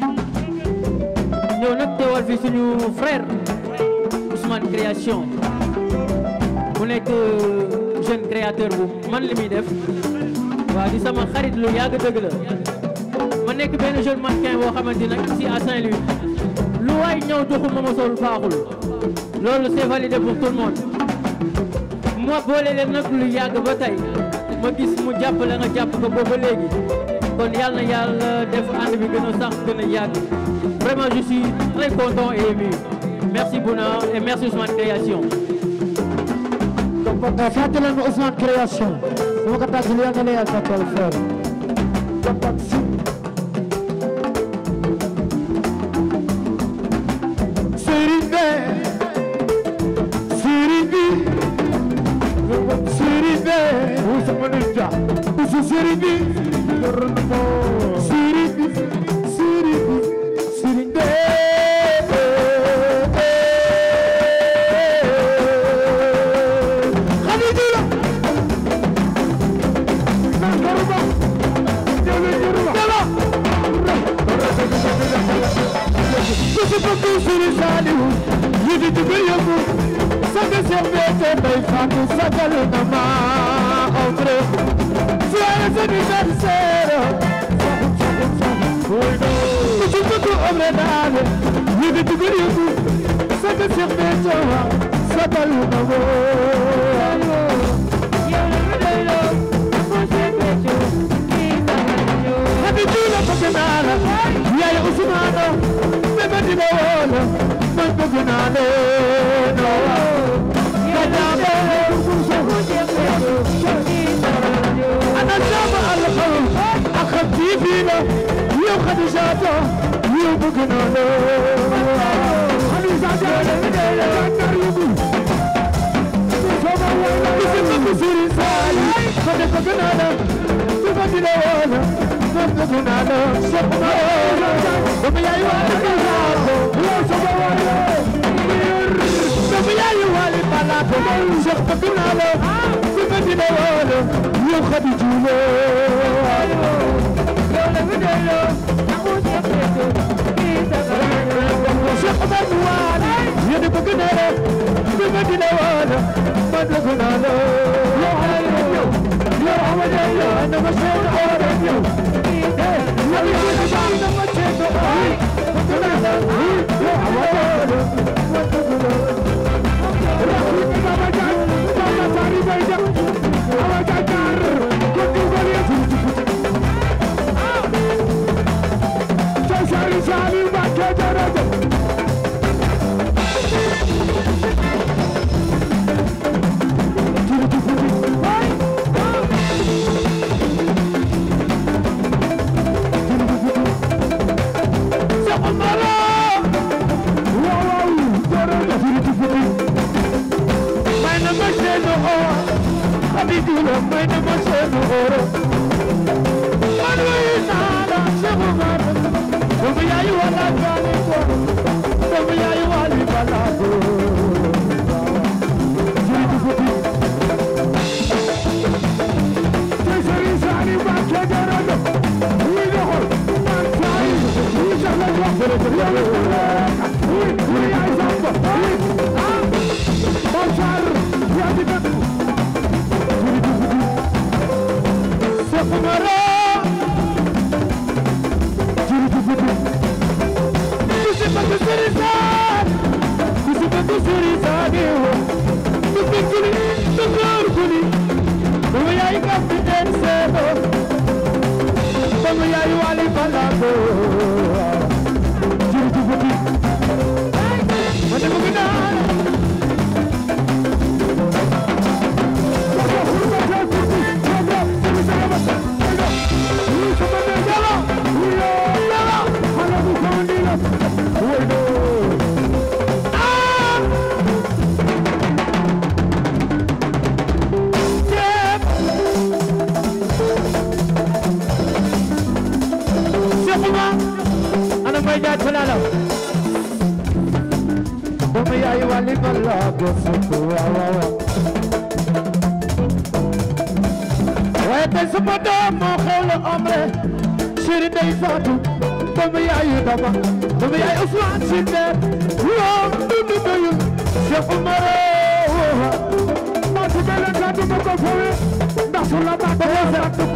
ñëw nag teewaat fii suñu frère Ousmane Création mu nekk jeune créateur bu man li muy def waaw di sama xarit lu yàgg dëgg la ma nekk benn jeune mannequin boo xamante nag ici à Saint-Louis lu waay ñëw joxul ma ma sol baaxul loolu c'est validé pour tout le monde ma boole leen nag lu yàgg ba tey ma gis mu jàpp la nga jàpp ko boobu ba léegi kon yàlla na yàlla def ànd bi gën a sax gën a yàgg vraiment je suis très content et ému merci Bouna et merci Ousmane Création fàttali leen Ousmane Création su ma ko tàggalee yàlla na yàlla tàggal fër Serigne Serigne Serigne Usa Manuja Usa Serigne Serigne Serigne Serigne Khadija Nangaruba Jale Jeruba Kusi Kusi Siri Salihu Yidi Tibiyamu Sade Serbete Bay Fatu Sakalu Nama Omre Siara Sadi Sarsero Kusi Kusi Omre Dale Yidi Tibiyamu Sade Serbete Sakalu Nama Hadi Jula Paganala Yaya Usmano Beba Dina Wala Man Paganale No Kadame أنا سامع الخوف أخذتي فينا يا خديجاته يا بقنانه خديجاته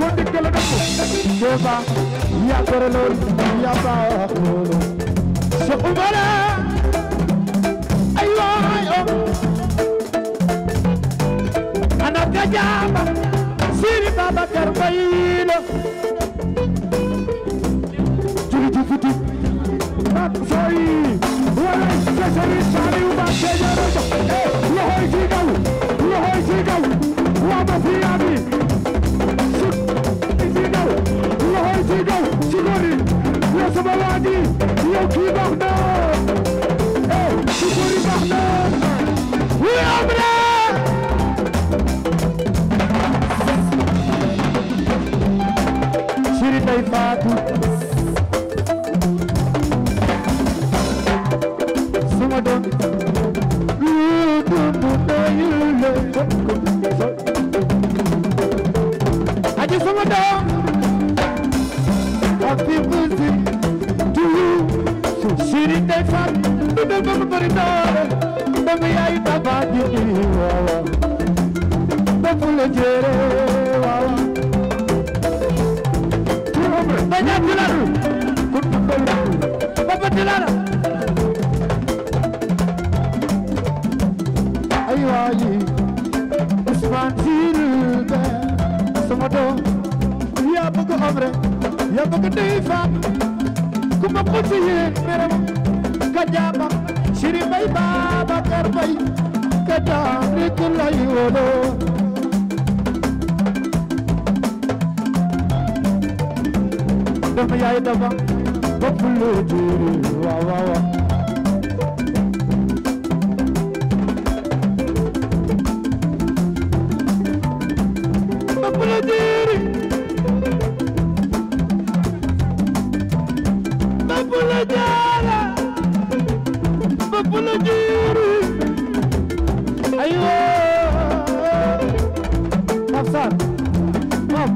foo dégg la def Deba yaa gore lool yaa baax lool Cheikh Oumar ay waay o ana gajaba Siri Babacar Mbaye la juli ci futi ak sooy wala sa sëriñ Saliou Mbacké jërëjëf loxoy ci kaw loxoy ci kaw waa ma fi yaa bi ci kaw loxoy ci kaw ci góori yow sama waa ji yow kii baax na eh ci góori baax na wi amre Siri Ndeye Fatou sama doom lu dundu doyul le aji sama doom happy birthday to you Siri Ndeye Fatou dundal ba mu bari doole ba mu yaay taba ji waaw ba fu la jere waaw Banyak dilar. Bapak dilar. Ayo ayi. Usman Silbe. Sama doom. Ya bëgg omre. Ya bëgg dey fam. Ku ma ko ci yéen meram. Kajaba. Siri Bay Babacar Bay. Kajaba nit lay wolo. dama yaay dafa bopp lu juri waaw waaw waaw bopp lu juri bopp lu jaara bopp lu juri aywa Afsar moom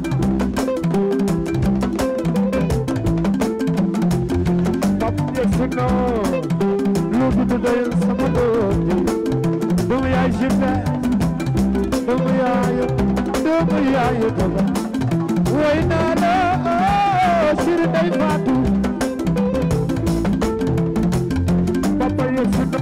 sino lu du doyul sama doom doomu yaay jibbe doomu yaay doomu yaay doomu way naa la Siri Ndeye Fatou papa ye sino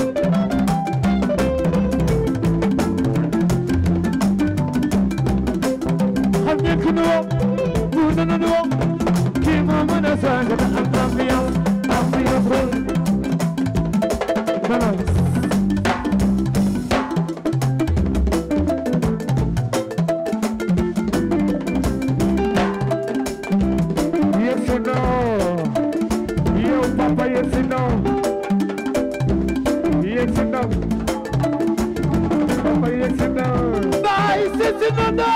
xam ngeen ki nu woo mu nana nu woo kii moo mën a saaga da am ambiance ambiance balance yes or no yow papa yes or no yes or no papa yes or no Bye, sisi nana.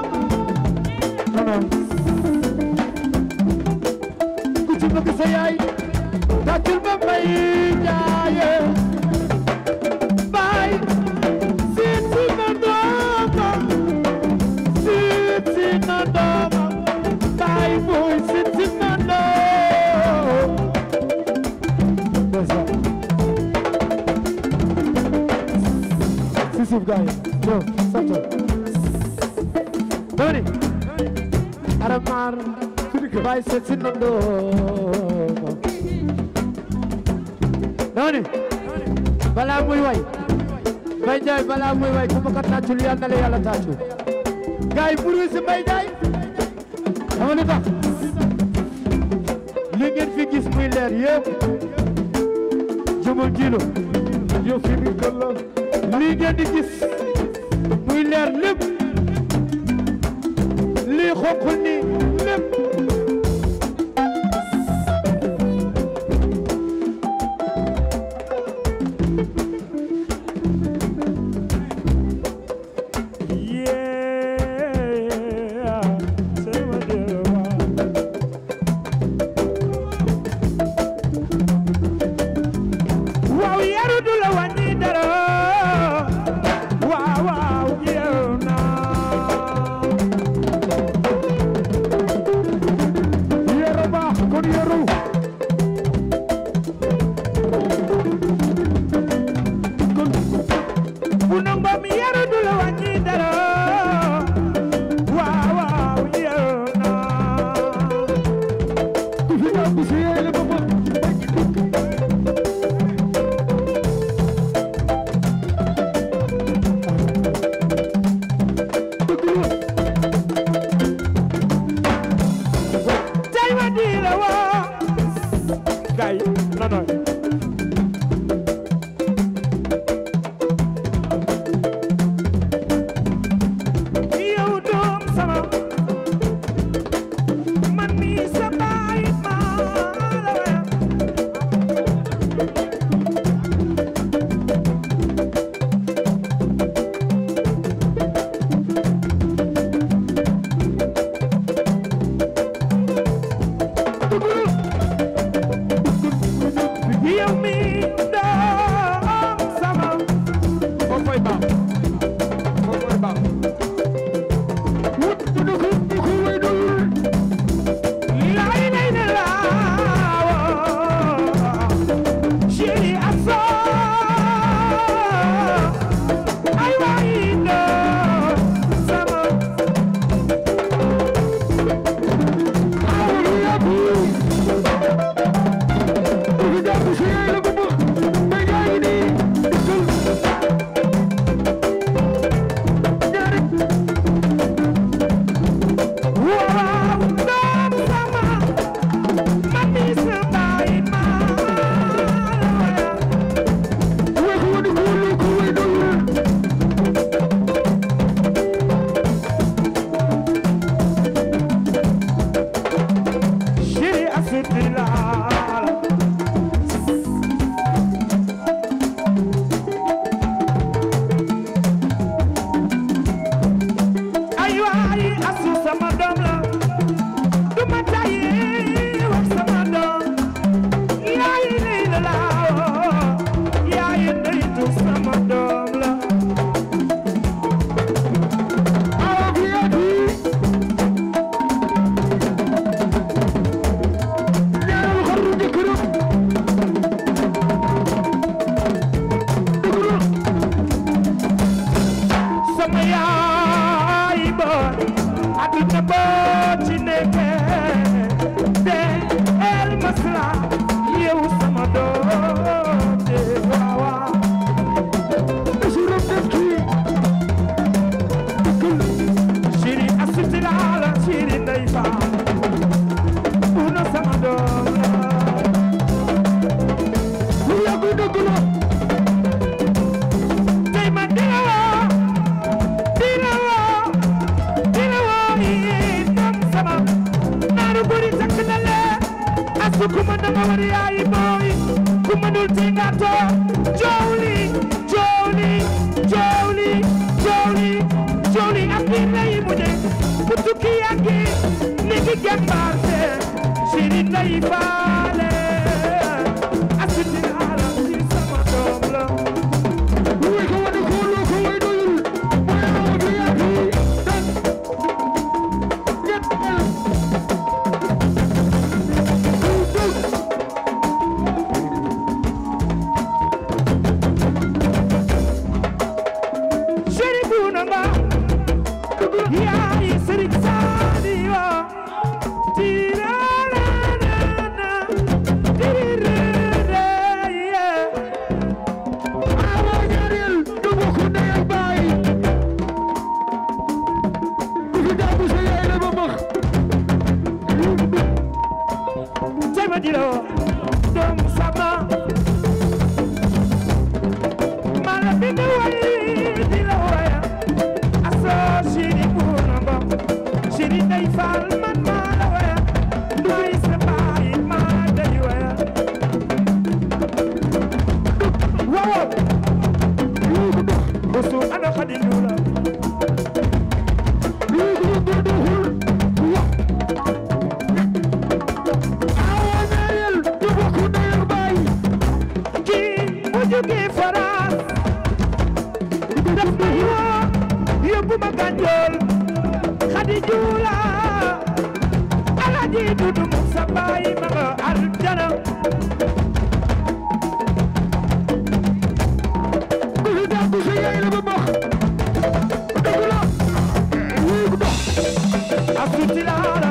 Ku ci bëgg sa yaay tàccul ma may jaaye Bye, sisi nana. Sisi nana. Bye, boy, sisi nana. si suuf gaay ñëw sant Doni. Aramar. Bye, sisi nana. Doni. balaa muy way Mbaye Ndiaye balaa muy way ku ma ko tàccul yal na la yàlla tàccul gars yi pour si Mbaye Ndiaye xam nga tax li ngeen fi gis muy leer yëpp jëmal kilo yow fi mi ko la lii ngeen di gis muy leer lépp lii xonq ni lépp waaw yaru du la wàññi dara waaw waaw yeew naa baax foofu mooy baax wut du ko du ko way doyul lay lay la laawo chéri aso ay waay no sama awul yabu du fi jàpp si yaay la bu may gaa ngi nii dikkal ñaari waaw doom sama mami sa baay ma wax wadi ko lu ko way doyul chéri asuti la ay waay asu sama doom la du ma tayi wax sama doom yaay lay la laawo yaay ndeytu sama doom la awa fi yabu ñaareelu xaru jëkkëram dëgg la sama yaay boy aduna boo ci nekkee de el masla yow sama doom de waaw waaw basiram def kii dëggal chéri asuti laa la chéri ndey faa una sama doom la lu yàgg dëgg la tey ma dina woo dina woo dina woo yi doom sama naaru guri takk na leen asu ku ma danga war yaay booy ku ma dul ti nga toog joow li joow li joow li joow li joow li ak biir lay mujje bu tukki yàggi ni ki gembaar se chéri ndey faale asu dina la ci sama doom la way ko wadi ko lu ko way doyul mooy awa fi yabu dan ñett el chéri buuna nga yaay sëriñ Saaliwa tiirararana tirirere awa ñaareel du bokk ndey ak baay du fi jàpp sa yaay la ba max tema dilo doom sama mala bindu way dilo waya aso chéri buuna nga chéri ndey faal man mala waya duy sa baay ma day waya waaw Bosu ana xadi lula awa ñaareel du bokk ndey ak baay kii bu jógee France daf may woo yóbbu ma Ganjool xadi juula alaji dudu mu sa baay ma nga aljana du fi jàpp sa yaay la ba max dëgg la wéy ko dox asuti laala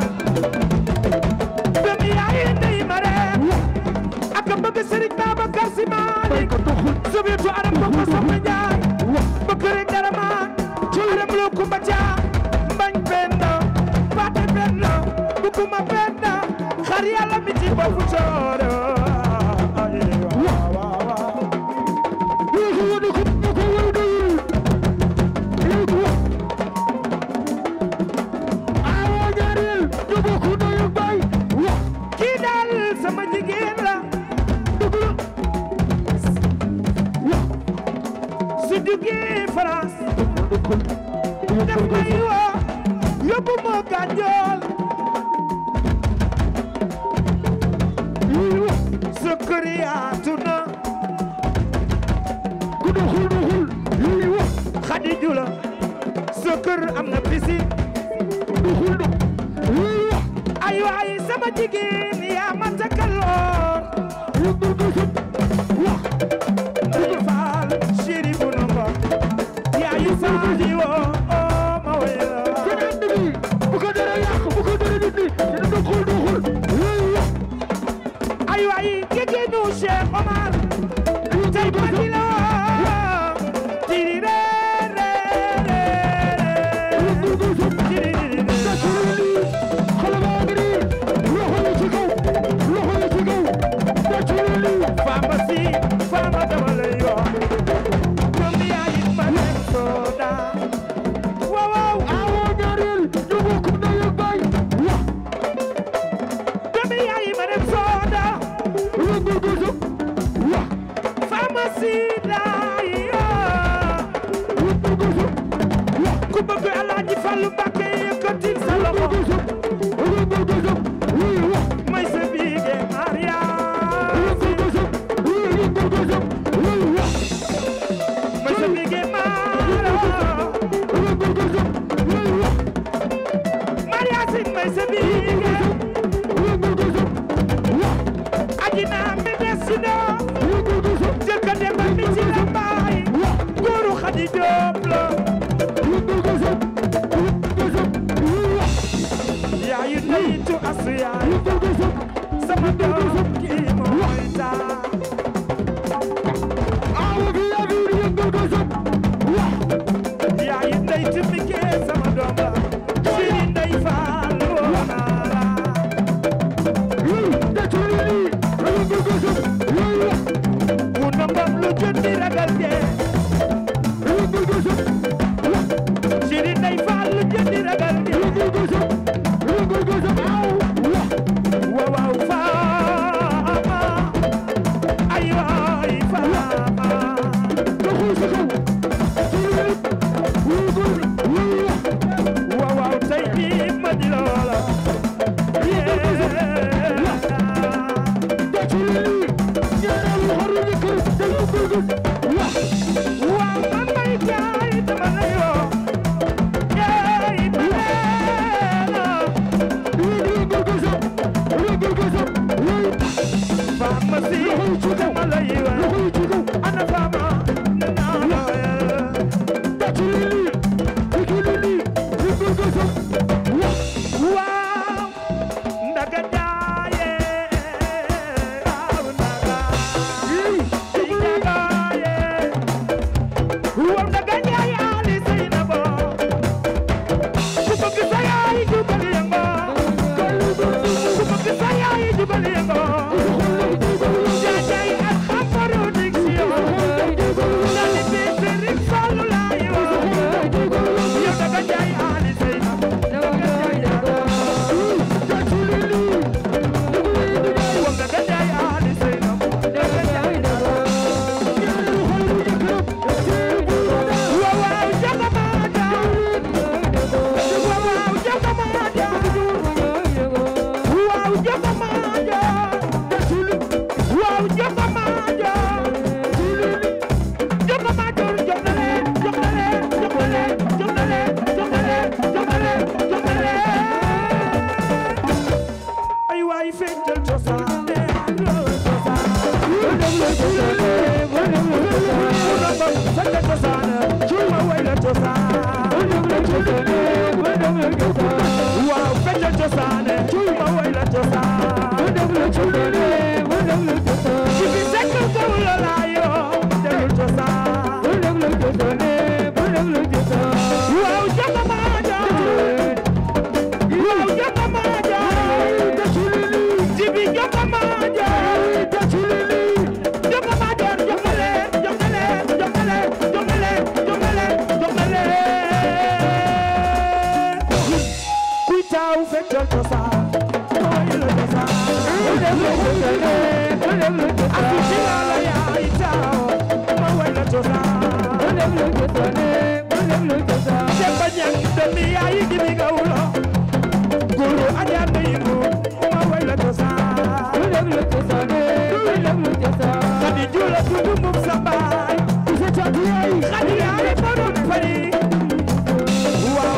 doomi yaay ndey ma reem ak bëgg Sëriñ Babacar Si Maalik ko doxul sobeetu aram ko ko soxna Njaay bëgg rek dara ma aram lu kumba caa mbañ penda paate penda bukuma penda xar yàlla mi ci boppu cooro ay waaw waaw waaw wéy ko wadi ko lu ko way doyul wéy ko wax awa ñaareel du bokk ndey ak baay wax kii daal sama jigéen la dëgg la wax su jugee France def may woo yóbbu ma Ganjool ku doxul doxul lii wax kër am na piscine ay waay sama jigéen yaa ma takkaloon Ndeye Fall chéri bu nongo yaayu saali woo oo ma wéya bu ko dara yàq bu ko dara dindi dina doxul doxul ay waay jigéenu Cheikh Omar tey pati la tiri re re re tiri re re xale baa ngi nii loxo yi ci kaw loxo yi ci kaw tàcculu lii fama si fama dama lay yoo doom yaay ma dem sooda waaw waaw awoo ñaareel ñu bokk ndey ak baay wa doom yaay ma dem sooda rëngul gësëm wa fama si daay yoo rëngul gësëm wa ku bëgg Alaaji Fallu Mbàkke yëkkatil sa loxo gësëm rëngul gësëm wii wa may sa biige Maria rëngul gësëm wii rëngul gësëm wii wa may sa biige Maria rëngul gësëm wii wa Maria Sin may sa biige rëngul gësëm wa ajina mi desino rëngul gësëm jëkka demba mi ci la mbaay góoru Xadi Jóob la rëngul gësëm rëngul gësëm wii wa yaayu ndeyitu asu yaay rëngul gësëm sama doom kii mooy taa awo bi yaa ngi rëngul gësëm wa yaayu ndeyitu mi kee sama doom la siri ndey faal woo naa la wii tàcculu lii rëngul gësëm wii wa wu nangam lu jundi ragal dee rëngul gësëm wa siri ndey faal lu jundi ragal dee rëngul gësëm rëngul gësëm aw wa waaw waaw faama ay waay faama doxul si kaw tëlëlit rëngul wii wa waaw waaw tey jii ma di loola tàcculu lii ñaareelu xaru ñu kër te rëngul gësëm wa waaw man may jaay dama la yoo jaay ma leena wii rëngul gësëm rëngul gësëm wii faama si dama la yoo loxo yi ci kaw ana faama naa la tàcculu lii tàcculu lii rëngul gësëm wa waaw ndaga jaaye waaw ndaga ci jagaaye waaw ndaga jaaye ali Seynabo ku bëgg sa yaay jubal yëngo ku bëgg sa yaay jubal yëngo jaajay ak xam production dali bi Sëriñ Fallu laay woo yow ndaga jaaye ali Seynabo tàcculu lii waaw ndaga jaaye ali Seynabo ñaareelu xaru jëkkëram seeri bu waaw waaw jagamaja waaw waaw jagamaja waaw jagamaja waaw jagamaja jagamaja jox na leen jox na leen jox na leen jox na leen jox na leen jox na leen jox na leen ay waay feccal cosaan Saka cosaan cuy ma way la cosaan waaw feccal cosaan cuy ma way la cosaan ci bi sekk gaw la laayoo delul cosaan waaw jagamaja waaw jagamaja ci bi jagamaja jagamaja jox na leen jox na leen jox na leen jox na leen jox na leen jox na leen kuy taaw feccal cosaan mooy la cosaan aku ci la la yaay taaw ma way la cosaan Demba ñang doomi yaay gi mi gawlo guru aja neyingu ma way la cosaan Xadi jula tudu mum sa baay Xadi yaay borom fari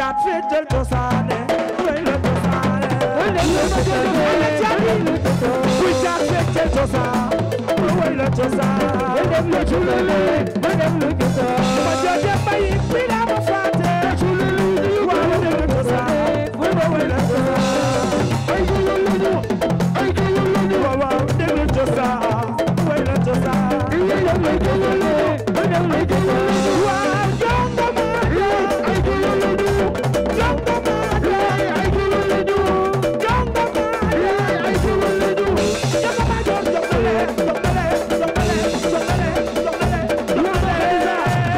caat féetal cosaane way la cosaane ana caat kuy caat féetal cosaan way la cosaan ma jooje bay bi daa ma faate waaw way la cosaan way la cosaan waaw waaw déglu cosaan way la cosaan waaw jongo maa jongo maa jongo maa jongo maa joon jongale jongale jongale jongale jongale jongale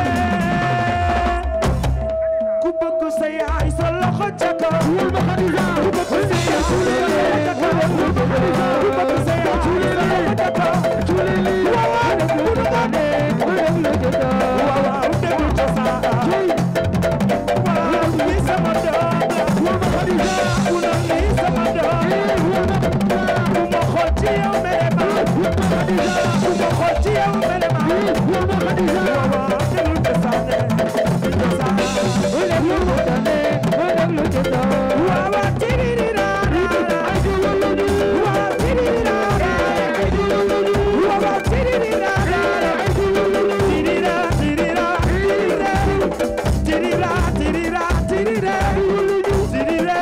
ku bëgg sa yaay sa loxo ca kaw ku bëgg sa yaay sa loxo ca kaw ku bëgg sa yaay sa loxo ca kaw waaw waaw bu nu ko waaw waaw déglu cosaan waaw lii sama doom la bu na lii sama doom bu ma xool ci yow mere ma bu ma xool ci yow mere ma waaw waaw déglu cosaan cosaan waaw waaw tiririra waaw tiririra waaw waaw tiririra tirira tirira tirira tirira tirira tirira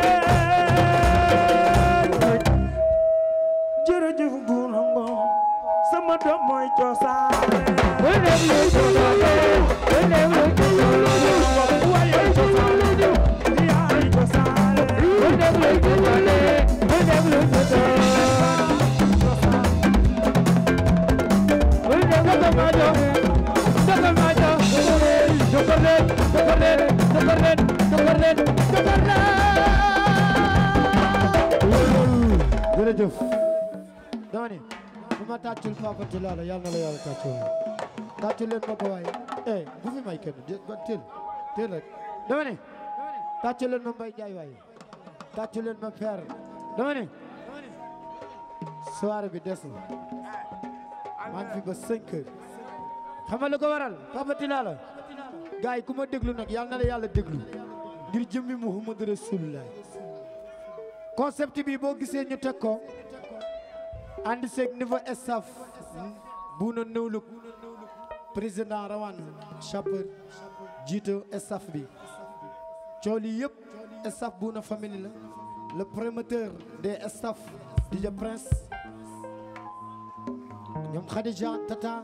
jërëjëf Bouna Ngom sama doom mooy cosaan waaye cosaan yaay cosaan jërëjëf dama ni bu ma tàccul Papa Tilala yàlla na la yàlla tàccul tàccul leen ma ko waaye eh bu fi may kenn jë ba teel teel rek dama ni tàccul leen ma Mbaye Ndiaye waaye tàccul leen ma Père dama ni soirée bi des na maa ngi fi ba 5 heures xam nga lu ko waral Papa Tilala gars yi ku ma déglu nag yàlla na la yàlla déglu ngir jëmmi Muhammad Rasulullah concept bi boo gisee ñu teg ko ànd seeg niveau staff Bouna Newlook président Rawane Chapeur jiite staff bi coow li yëpp staff Bouna famille la le promoteur des staff DJ Prince ñoom Khadija Tata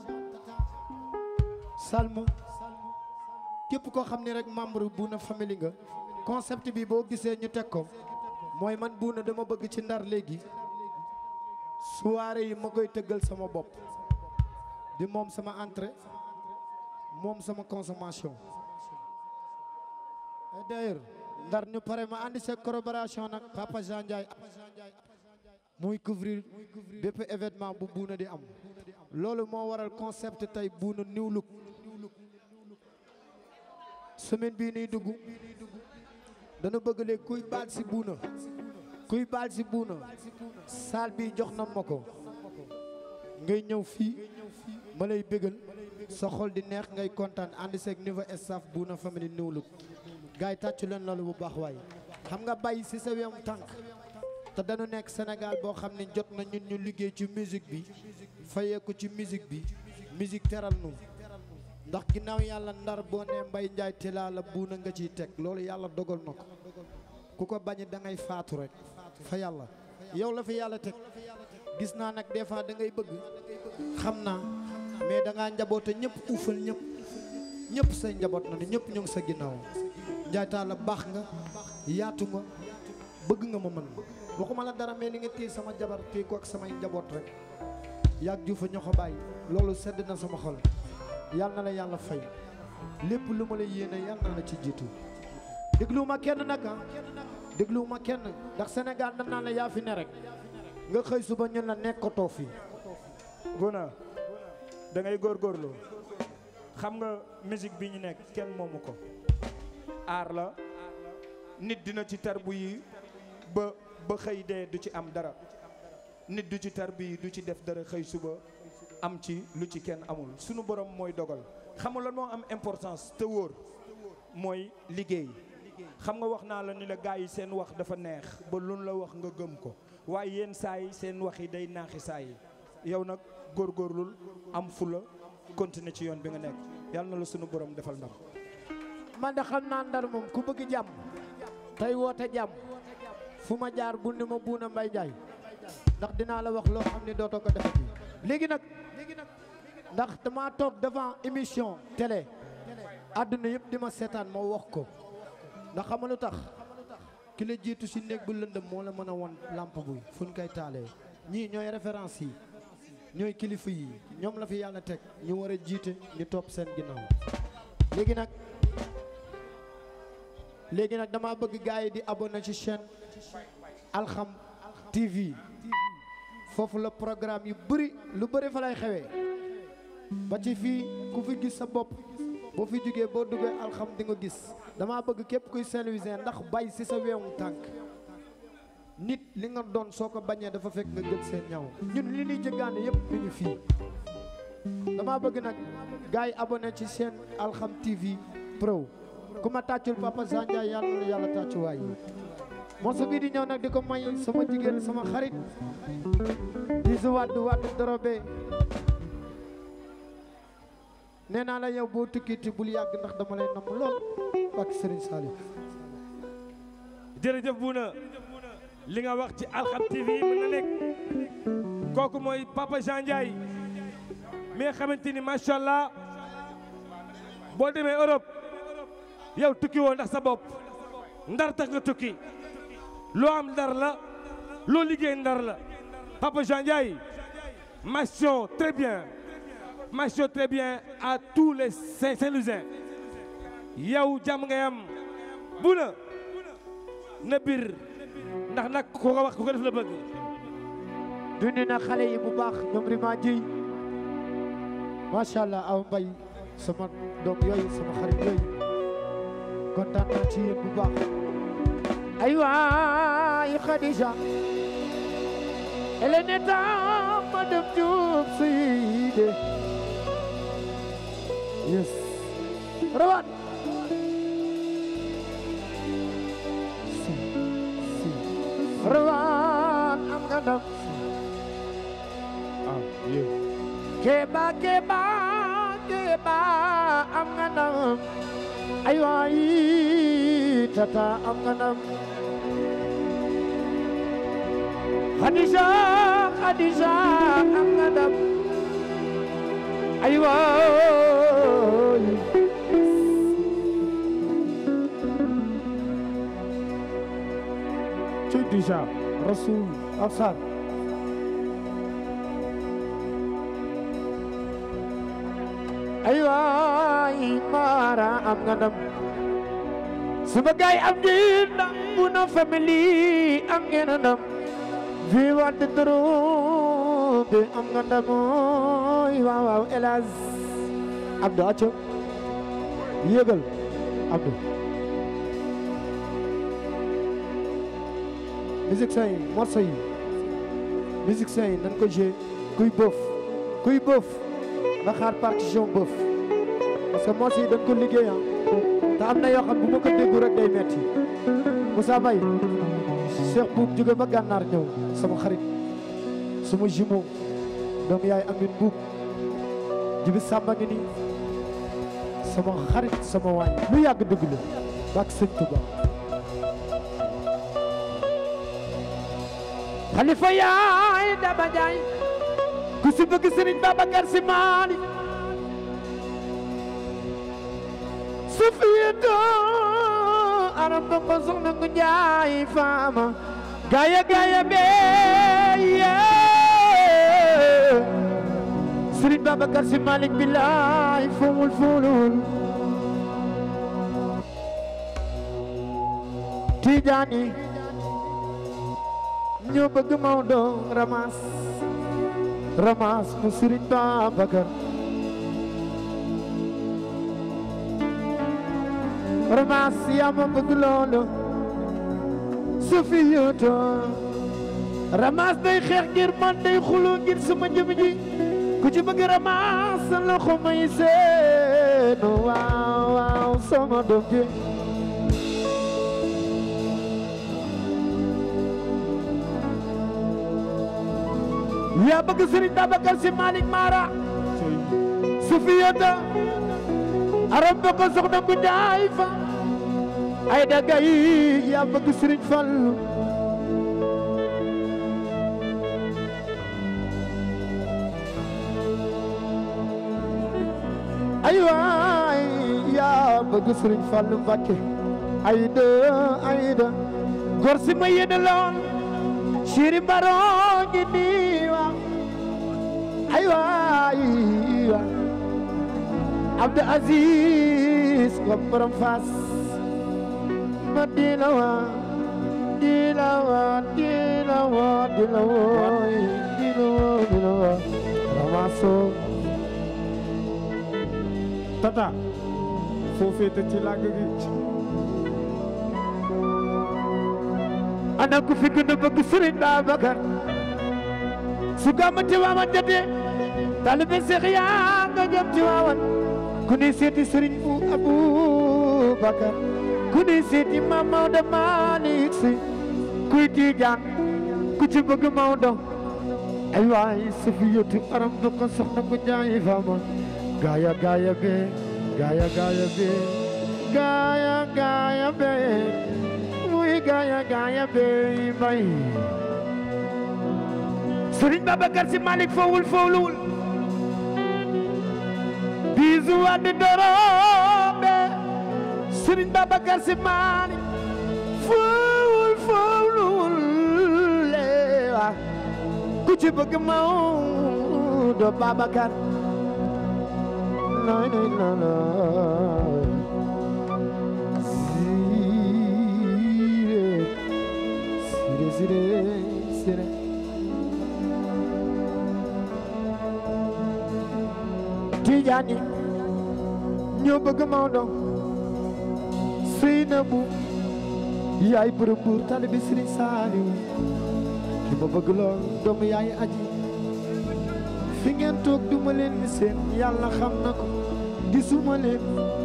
Salma képp koo xam ne rek membre Bouna famille nga concept bi boo gisee ñu teg ko mooy man Bouna dama bëgg ci ndar léegi soirée yi ma koy tëggal sama bopp di moom sama entrée moom sama consommation et d'ailleurs ndar ñu pare ma andi sa collaboration nag Papa Jean Ndiaye muy couvrir bépp événement bu Bouna di am loolu moo waral concept tey Bouna New Look semaine bii nii dugg dana bëgg léegi kuy baal si Bouna kuy baal si Bouna saal bi jox na ma ko ngay ñëw fii ma lay bégal sa xol di neex ngay kontaan ànd seeg niveau staff Bouna famille New Look gars yi tàccu leen loolu bu baax waaye xam nga bàyyi si sa wem tànk te dañu nekk Sénégal boo xam ne jot na ñun ñu liggéey ci musique bi fayee ko ci musique bi musique teral nu ndax ginnaaw yàlla ndar boo nee Mbaye Ndiaye Tilala la Bouna nga ciy teg loolu yàlla dogal na ko ku ko bañ da ngay faatu rek fa yàlla yow la fi yàlla teg gis naa nag des fois da ngay bëgg xam naa mais da ngaa njaboote ñëpp uufal ñëpp ñëpp say njaboot na ni ñëpp ñu ngi sa ginnaaw Ndiaye Tilala baax nga yaatu nga bëgg nga ma mën waxuma la dara mais li nga téye sama jabar téye ko ak samay njaboot rek yàgg ju fa ñoo ko bàyyi loolu sedd na sama xol yàlla na la yàlla fay lépp lu ma la yéene yàlla na la ci jiitu dégluwuma kenn nag ah dégluwuma kenn ndax Sénégal dañ naan la yaa fi ne rek nga xëy suba ñun la nekkatoo fi Bouna da ngay góorgóorlu xam nga musique bi ñu nekk kenn moomu ko aar la nit dina ci tarbu yi ba ba xëy dee du ci am dara nit du ci tarbu yi du ci def dara xëy suba am ci lu ci kenn amul sunu borom mooy dogal xam nga lan moo am importance te wóor mooy liggéey xam nga wax naa la ni la gars yi seen wax dafa neex ba luñ la wax nga gëm ko waaye yenn saa yi seen wax yi day naaxi saa yi yow nag góorgóorlul am fula continuer ci yoon bi nga nekk yàlla na la sunu borom defal ndam man de xam naa ndar moom ku bëgg jàmm tey woote jàmm fu ma jaar bul ni ma buuna mbay jaay ndax dinaa la wax loo xam ne dootoo ko defati léegi nag ndax dama toog devant émission télé àdduna yëpp di ma seetaan ma wax ko ndax xam nga lu tax ki la jiitu si néeg bu lëndëm moo la mën a won lampe buy fu ñu koy taalee ñii ñooy référence yi ñooy kilifa yi ñoom la fi yàlla teg ñu war a jiite ñu topp seen ginnaaw léegi nag léegi nag dama bëgg gars yi di abonné ci chaîne Alxam TV foofu la programme yu bëri lu bëri fa lay xewee ba ci fii ku fi gis sa bopp boo fi jógee boo duggee Alxam di nga gis dama bëgg képp kuy Saint-Louisien ndax bay si sa weewu tànk nit li nga doon soo ko bañee dafa fekk nga gën seen ñaw ñun li ñuy jëggaane yëpp mi ngi fii dama bëgg nag gars yi abonné ci chaîne Alxam TV Pro ku ma tàccul Papa Sandiaye yàlla na yàlla tàccu waay morceau bii di ñëw nag di ko may sama jigéen sama xarit di su wàdd wàdd dorobe nee naa la yow boo tukkiti bul yàgg ndax dama lay namm lool ak Serigne Saliou jërëjëf Bouna li nga wax ci Alxam TV mën na nekk kooku mooy Papa Jean Ndiaye mi nga xamante ni macha allah boo demee Europe yow tukki woo ndax sa bopp ndar tax nga tukki loo am ndar la loo liggéey ndar la Papa Jean Ndiaye mention très bien mention très bien à tous les Saint- Saint-Louisiens yow jàmm ngay am Bouna na bir ndax nag ku ko wax ku ko def la bëgg dundi na xale yi bu baax ñoom rima jiy macha allah aw mbay sama doom yooyu sama xarit yooyu kontaan naa ci yéen bu baax ay waay Khadija elle n'est pas madame Diop Seyde yes rawat si si rawat am nga ndam ah yéen keba keba keba am nga ndam ay waay tata am nga ndam Khadija Khadija am nga ndam ay waay ci déjà Rasul Absar ay waay Mara am nga ndam sama gaay am ngeen ndam bu na family am ngeen ndam vi wadde dorobe am nga ndam ooy waaw waaw Elaz Abdou acco yéegal Abdou musiciens yi morceau yi musiciens yi nañ ko joué kuy bëf kuy bëf na xaar partition bëf parce que morceau yi dañ ko liggéey ah te am na yoo xam bu ma ko déggu rek day metti Moussa Mbaye Cheikh Boub jóge ba gànnaar ñëw sama xarit sama jumeau doom yaay amin Boub jibi Samba ngi nii sama xarit sama waay lu yàgg dëgg la bak sëñ Touba xalifa yaay daba jaay ku si bëgg sëriñ Babacar Si Maalik su fiyeto aram ba ko soxna ngu njaay faama gaaya gaaya beeye sëriñ Babacar Si Maalik billaay fomul fulul Tijaani ñoo bëgg Maodo ramas ramas mu Sëriñ Babacar ramas yaa ma bëgg loolu su fi yóoto ramas day xeex ngir man day xuloo ngir sama jëm ji ku ci bëgg ramas sa loxo may seenu waaw waaw sama doom ji yaa bëgg Serigne Babacar Si Malick Mara Sufiyata aram ba ko soxna bu njaay fa ay daga yi yaa bëgg Serigne Fallu ay waay yaa bëgg Serigne Fallu Mbakke ay de ay de góor si ma yéene lool Chéri Mbaro ngi nii wa ay waay wa Abdou Aziz ko borom Fass ma dina wa dina wa dina wa dina wa dina wa dina wa ramaso tata foo féete ci làgg gi ana ku fi gën a bëgg Serigne Babacar su gàmmu Tiwaawan jotee taalibe Seex yaa nga jëm Tiwaawan ku ne seeti Serigne bu Aboubacar ku ne seeti Maam Maodo Malick Si kuy Tijaan ku ci bëgg Maodo ay waay Safiyatu aram du ko soxna ko jaay fama gaaya gaaya be gaaya gaaya be gaaya gaaya be muy gaaya gaaya be bay Serigne Babacar Si Malick fowul fowluwul bisu waddi dorobe Serigne Babacar Si Malick fowul fowluwul lewa ku ci bëgg Maodo Babacar noy noy la la sire sire sire sire Tijaan yi ñoo bëgg Maodo Seynabu yaay bërëb buur taalibe Sëriñ Saaliw ki ma bëgg lool doomu yaay aji fi ngeen toog duma leen ni seen yàlla xam na ko gisuma leen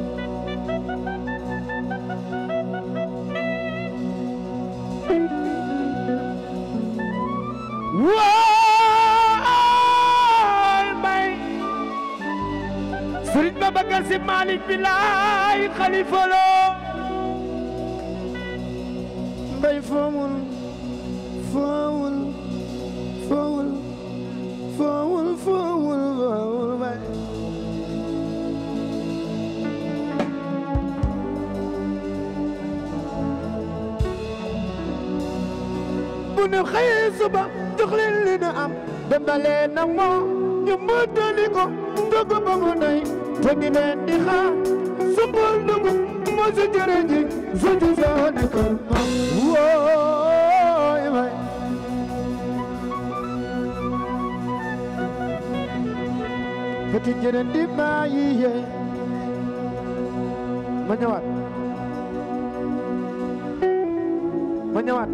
waay mbay Sëriñ Babacar Si Malick bi laay xalifa loo mbay foomul foowul foowul foowul foowul foowul mbay bu nu xëyee suba jox leen li nu am dembalee na moo ñu mëtali ko togg ba mu nay te ngi leen di xaar sumbul dugub moo si jërë ji su ci soo nekkal ma wooy may petit jërë di maa yi yee ma ñëwaat ma ñëwaat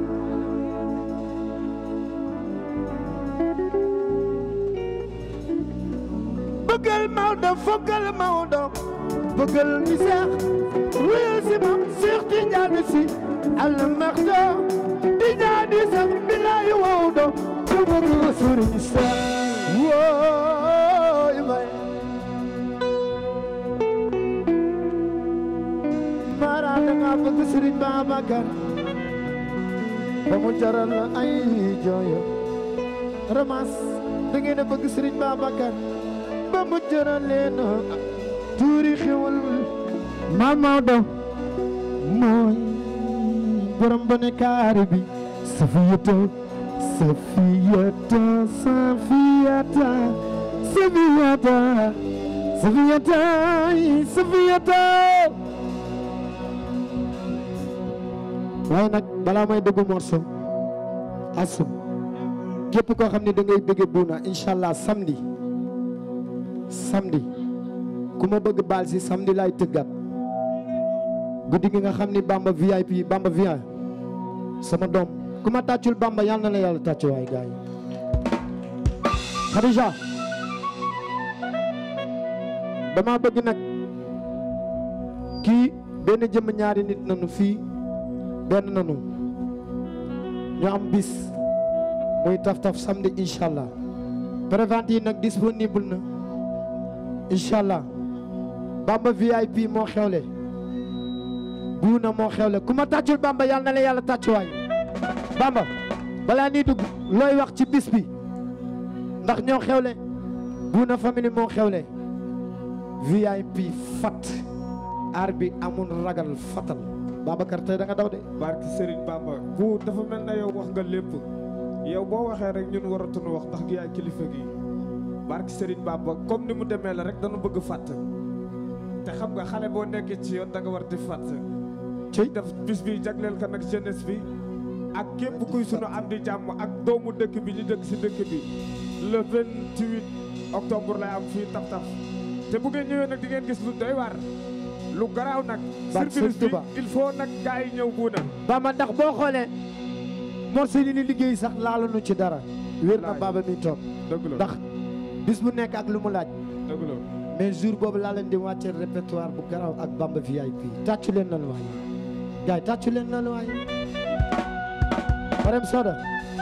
bëggal Maodo fokkal Maodo bëggal ñi seex wéyal si ma seex ti ñaani si al maxdo ti ñaani sax bilaay Maodo ku bëgg sëriñ seex wooy may mara danga bëgg sëriñ Babacar ba mu jaral la ay jooyo ramas da ngeen a bëgg sëriñ Babacar ba mu jaral leen tuuri xewal Maam Maodo mooy borom bone kaari bi Safiyata Safiyata Safiyata Safiyata Safiyata Safiyata waaye nag balaa may dugg morceau asum képp koo xam ne da ngay bëgg buuna incha allah samedi samedi ku ma bëgg baal si samedi laay tëggat guddi gi nga xam ni bamba VIP bamba VIP sama doom ku ma tàccul bamba yàlla na la yàlla tàccu waay gars yi Khadija dama bëgg nag kii benn jëmm ñaari nit nanu fii benn nanu ñu am bis muy taf taf samedi incha allah prévente yi nag disponible na incha allah Bamba VIP moo xewle buuna moo xewle ku ma tàccul Bamba yàlla na la yàlla tàccuwaay Bamba balaa nii dugg looy wax ci bis bi ndax ñoo xewle buuna famille moo xewle VIP fat aar bi amul ragal fatal Babacar tey da nga daw de barki Serigne Bamba bu dafa mel na yow wax nga lépp yow boo waxee rek ñun waratuñu wax ndax gi yaay kilifa gi barki Serigne Bamba comme ni mu demee la rek dañu bëgg fàtt te xam nga xale boo nekkee ci yoon da nga war di fàtt ci def bis bi jagleel ko nag jeunesse bi ak képp kuy sunu am di jàmm ak doomu dëkk bi ñu dëkk si dëkk bi le 28 octobre lay am fii taf taf te bu ngeen ñëwee nag di ngeen gis lu doy waar lu garaaw nag Barke surprise Sëriñ Tuba. bi il faut nag gars yi ñëw buuna Bamba ndax boo xoolee morceau yi ni liggéey sax laaluñu ci dara wér na Baba mi toog dëgg la ndax bis bu nekk ak lu mu laaj dëgg la mais jour boobu laa leen di wàccee répertoire bu garaw ak Bamba VIP tàccu leen loolu waaye gars yi tàccu leen loolu waaye Marème Soda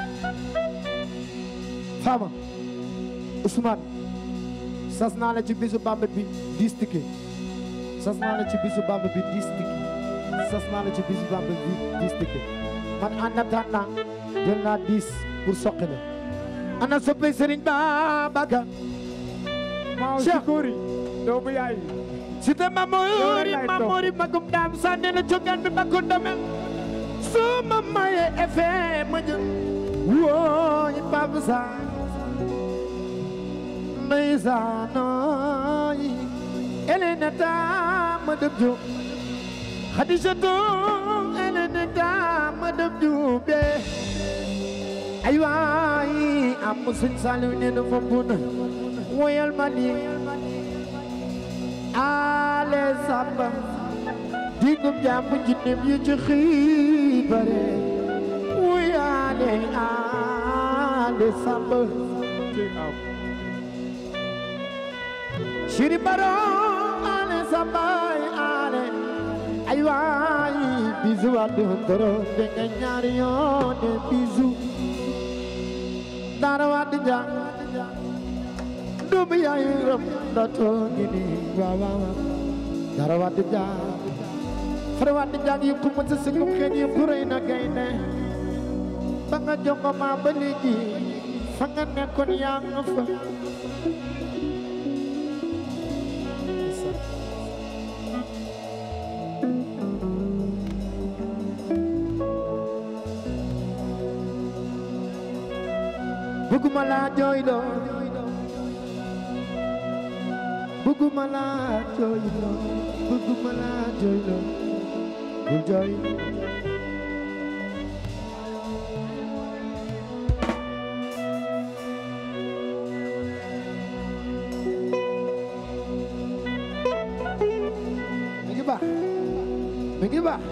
Fama Ousmane sas naa la ci bisu Bamba bi dix ticket sas naa la ci bisu Bamba bi dix ticket sas naa la ci bisu Bamba bi dix ticket man en attendant jël naa dix pour soqi la ana soppay Serigne Babacar maaw si Cheikh. góori doomu yaay si te mamori mamori magum daam sànni na cogaan bi bakku damel soo ma maye efe ma jël wooy Pape Sarr ndeysaanooy Elena ta ma dëb jo Khadija to Elena ta ma dëb jo be ay waay am sëñ Saliou nee na fa mbuna woyal ma lii ale samba digum jàmm jinnem yi ci xiibare wuyaale ale samba Shiri baro ale samba ale ay waay bisu waddu ndoro de nga ñaari yoone bisu dara waddu jàng doomu yaay ram da toogi ni waaw waaw dara waddu jàng fara waddu jàng yi ku mën sa sëgum xeeñ yi ku rëy na gaynde ba nga jongo ma ba léegi fa nga nekkoon yaa nga fa bëgguma laa jooyloo bëgguma laa jooyloo bëgguma laa jooyloo bul jooy mi ngi baax mi ngi baax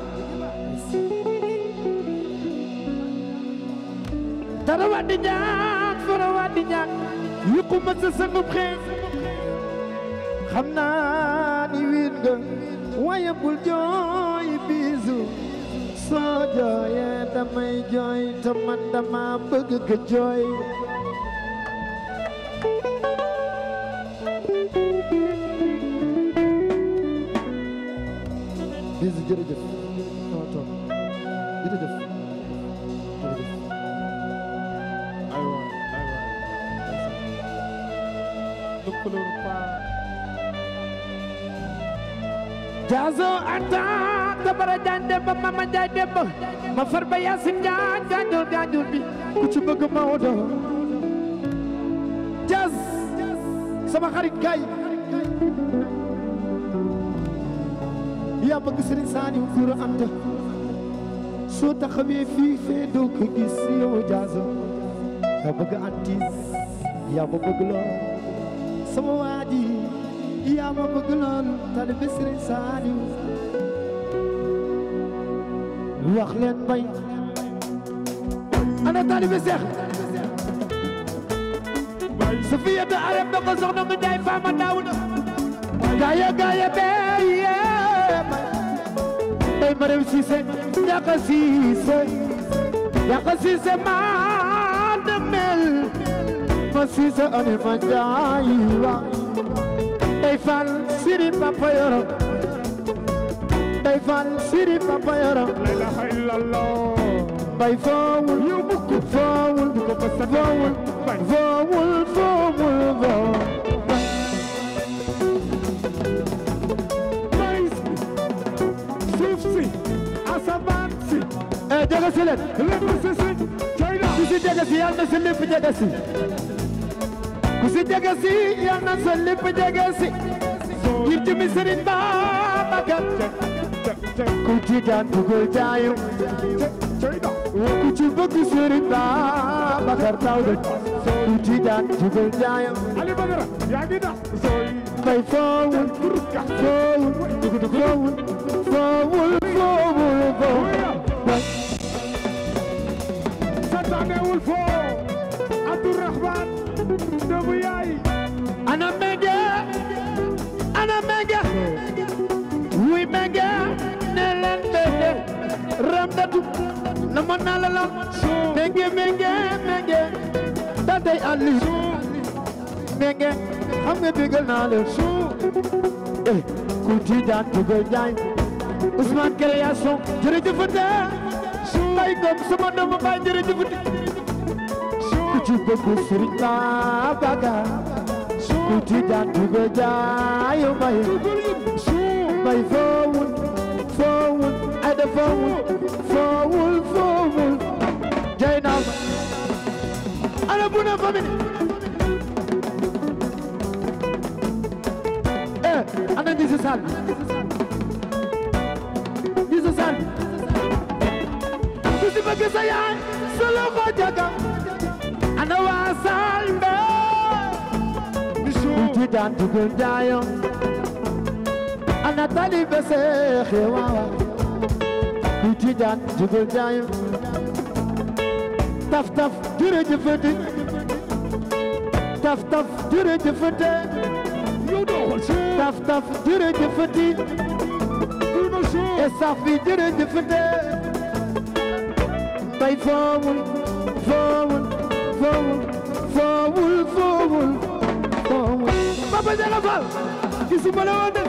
dara waddi ñaak fara waddi ñaak yëkku ma sa sangub xeeñ xam naa ni wiin nga waaye bul jooy biisu soo jooyee damay jooy te man dama bëgg nga jooy biisu jërëjëf noo toog jërëjëf jërëjëf aywa aywa lëkkaloo paa jaaso anta tabara jaan demba mama jaay demba ma far ba yaasin jaan gaanjul gaanjul bi ku ci bëgg Maodo jaas sama xarit kay yaa bëgg Sëriñ Saaliw Guru Anta soo taxawee fii fee doo ko gis yow jaaso yaa bëgg antis yaa ma bëgg lool sama waa ji yaa ma bëgg lool taalibe Sëriñ Saaliw wax leen bay ana taalibe Seex Safiya da arem da ko soxna mu jaay faama daawuda gaaya gaaya beye bay ma rew siise ñaka siise ñaka siise maa demel ma siisa ani ma jaayi wa day fal siri papa yoro day fal siri papa yoro la ilaha illallah bay foowul yow mukk foowul du ko mës a foowul bay foowul foowul foowul bay suuf si asamaan si eh jege si leen lépp si si coy la ku si jege si yal na sa lépp jege si ku si jege si yal na sa lépp jege si ngir jëmi Sëriñ Babacar ku ci daan dugal jaayu coy la ku ci bëgg Sëriñ Babacar taw de ku ci daan dugal jaayu Ali Badara yaa ngi dax sooy bay foowul foowul foowul foowul foowul foowul santaanewul foo Abdourahman doomu yaay ana menge ana menge wuy menge ne leen menge ramdatu na ma naa la la menge menge menge da day alli menge xam nga bégal naa leen eh ku ci daan dugal jaay Ousmane création jërëjëfate bay gom sama doomu bay jërëjëfate ku ci bëgg Sëriñ Babacar ku ci daan dugal jaay bay bay foowul foowul ay da foowul foowul foowul jay naa ma ana bu na famille eh ana ñi si saal bi ñi si saal bi ku si bëgg sa yaay sa loxo jaga ana waa saal mbe ku ci daan dugal jaayam ana talibe seexe waawa ku ci daan dugal jaayam taf taf jërëjëfati taf taf jërëjëfati yow doo xool si taf taf jërëjëfati bul ma soo estaf bi jërëjëfati bay foowul foowul foowul foowul foowul foowul Papa Jaga Fall gisuma la woon de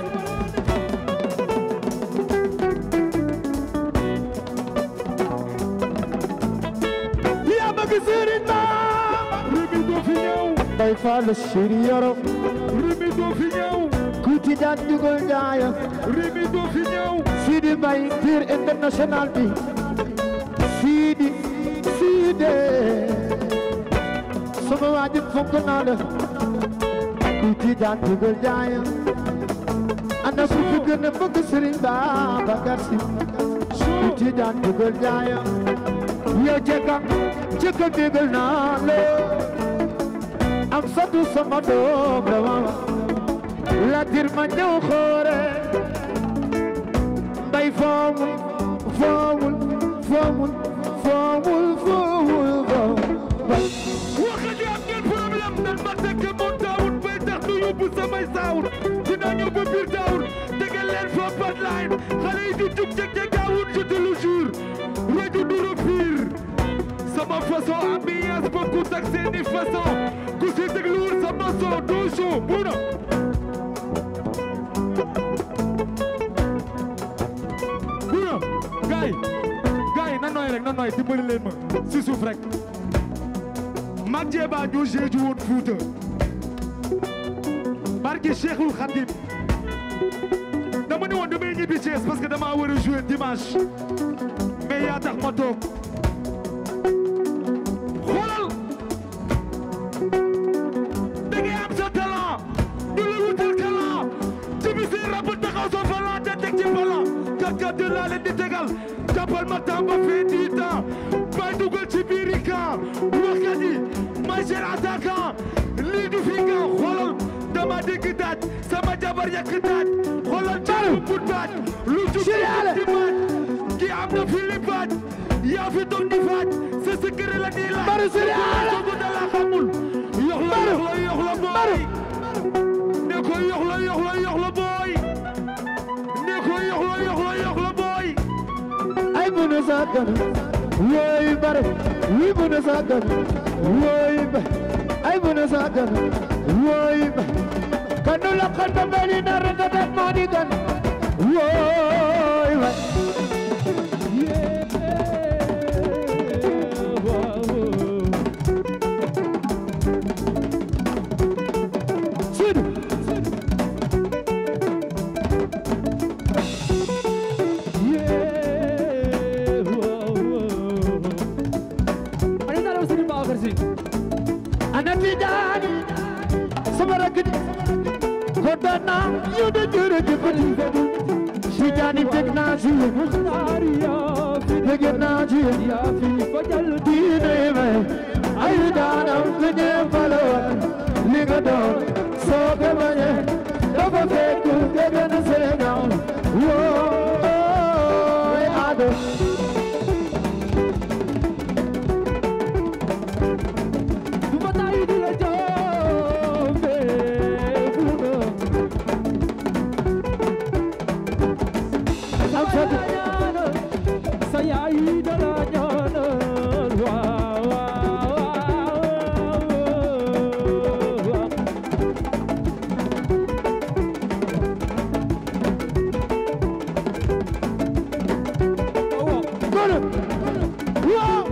yaa bëgg Sëriñ Ba rimi doo fi ñëw bay Fall Sëriñ Yoro rimi doo fi ñëw ku ci daan dugal jaaya rimi doo fi ñëw Sidi Mbaye tir international bi Sidi Sidi sama waa ji fonk naa la ku ci daan dugal jaaya ana ku fi gën a bëgg Sëriñ Babacar Si ku ci daan dugal jaaya yow jekka jekka dugal naa la am satu sama doom la waawa la tir ma ñëw xoore mbay foowul foowul foowul foowul foowul foowul waxat yi am ngeen problème nan ma tekk moon taawut bay tax du yóbbu samay saawut dina ñëw ba biir taawut tegal leen fa hotline xale yi di jug jeg jeg daawut je te le jure rajo du repire sama façon ambiance bokkut ak seeni façon ku si dégluwul sama son doo show buna buna gaay gaay na nooy rek na nooy dimbali leen ma si suuf rek mag jeeba ñu jeeju woon Fuuta barke Cheikhul Khadim dama ne woon damay ñibbi Thiès parce que dama war a jouer dimanche mais yaa tax ma toog xoolal da ngay am sa talent ñu la wutal talent ci bi si rab taxaw sa falan te teg ci falan kat kat de laa leen di tegal jàppal ma tamba fee di temps bay dugal ci biiri camp waxkat yi may seen attaquant lii du fi nga xoolal dama dégg daaj sama jabar yàq daaj xoolal ci but baaj lu ci di baaj ki am na fi li baaj yaa fi toog di faaj sa secret la nii la Baru Siriale sogu da la xamul yox la yox la yox la booy ne ko yox la yox la yox la booy ne ko yox la yox la yox la booy ay bunu sakan woy bare wi bunu sakan woy ba ay bu na sagan woy kanu la kanda beli na rata dat mo di gan woy way Sidu Ani taalaw Serigne Babacar Sy ana tijaani sama rakk ji kontaan naa yow de jërëjëf tijaani bég naa ci yéen bég naa ci yéen diine may ay daanam ku ñeempal li nga doon soo ko bañee dafa fekk nga gën a Sénégal wooy ado Duma tayi di la jombe funa am fatu sa yaay da la ñaanal waaw waaw waaw Golo waaw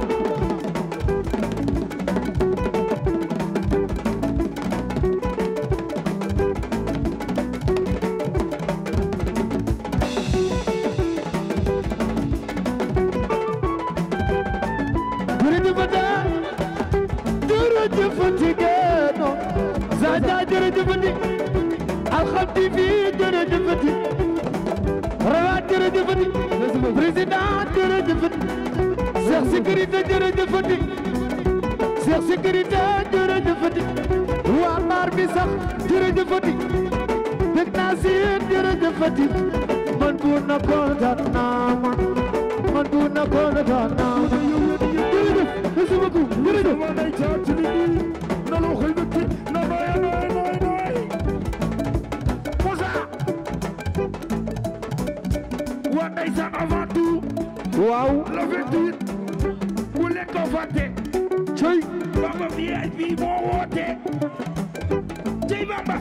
jërëjëfati jërëjëfati génno Zaza jërëjëfati Alxam TV jërëjëfati Rawat jërëjëfati président jërëjëfati Cheikh sécurité jërëjëfati Cheikh sécurité jërëjëfati waa mbaar bi sax jërëjëfati dëgg naa si yéen jërëjëfati man bu na kontaan naa man man bu na kontaan naa man jërëjëf merci beaucoup jërëjëf waa ndeysaan avant tout waaw le 28 bu leen ko fàtte cey Bamba VIP moo woote cey Bamba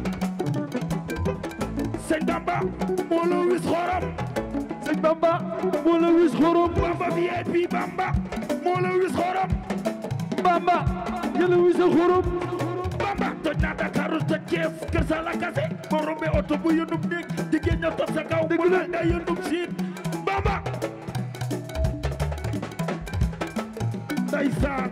sëñ Bamba moo la wis xorom sëñ Bamba moo la wis xorom Bamba VIP Bamba moo la wis xorom Bamba yàlla wis xorom Bamba toj naa Dakar toj Thiès kër sa la kase boo rombee oto bu yëndum néeg jigéen ña toog sa kaw bu la nga yëndum siin Bamba ndeysaan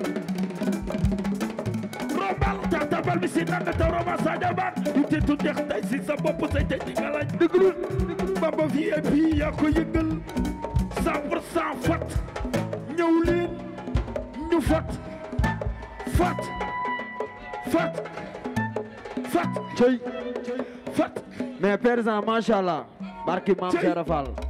rombal ta tabal bi si nanga ta roma sadio ban du te tu dex tay si sa bopp say tey di nga laaj dëglu Bamba VIP yaa ko yëngal cent pour cent fat ñëw leen ñu fat fat fat fat cey fat mais président macha allah barki maam Cey. Cheikh Fall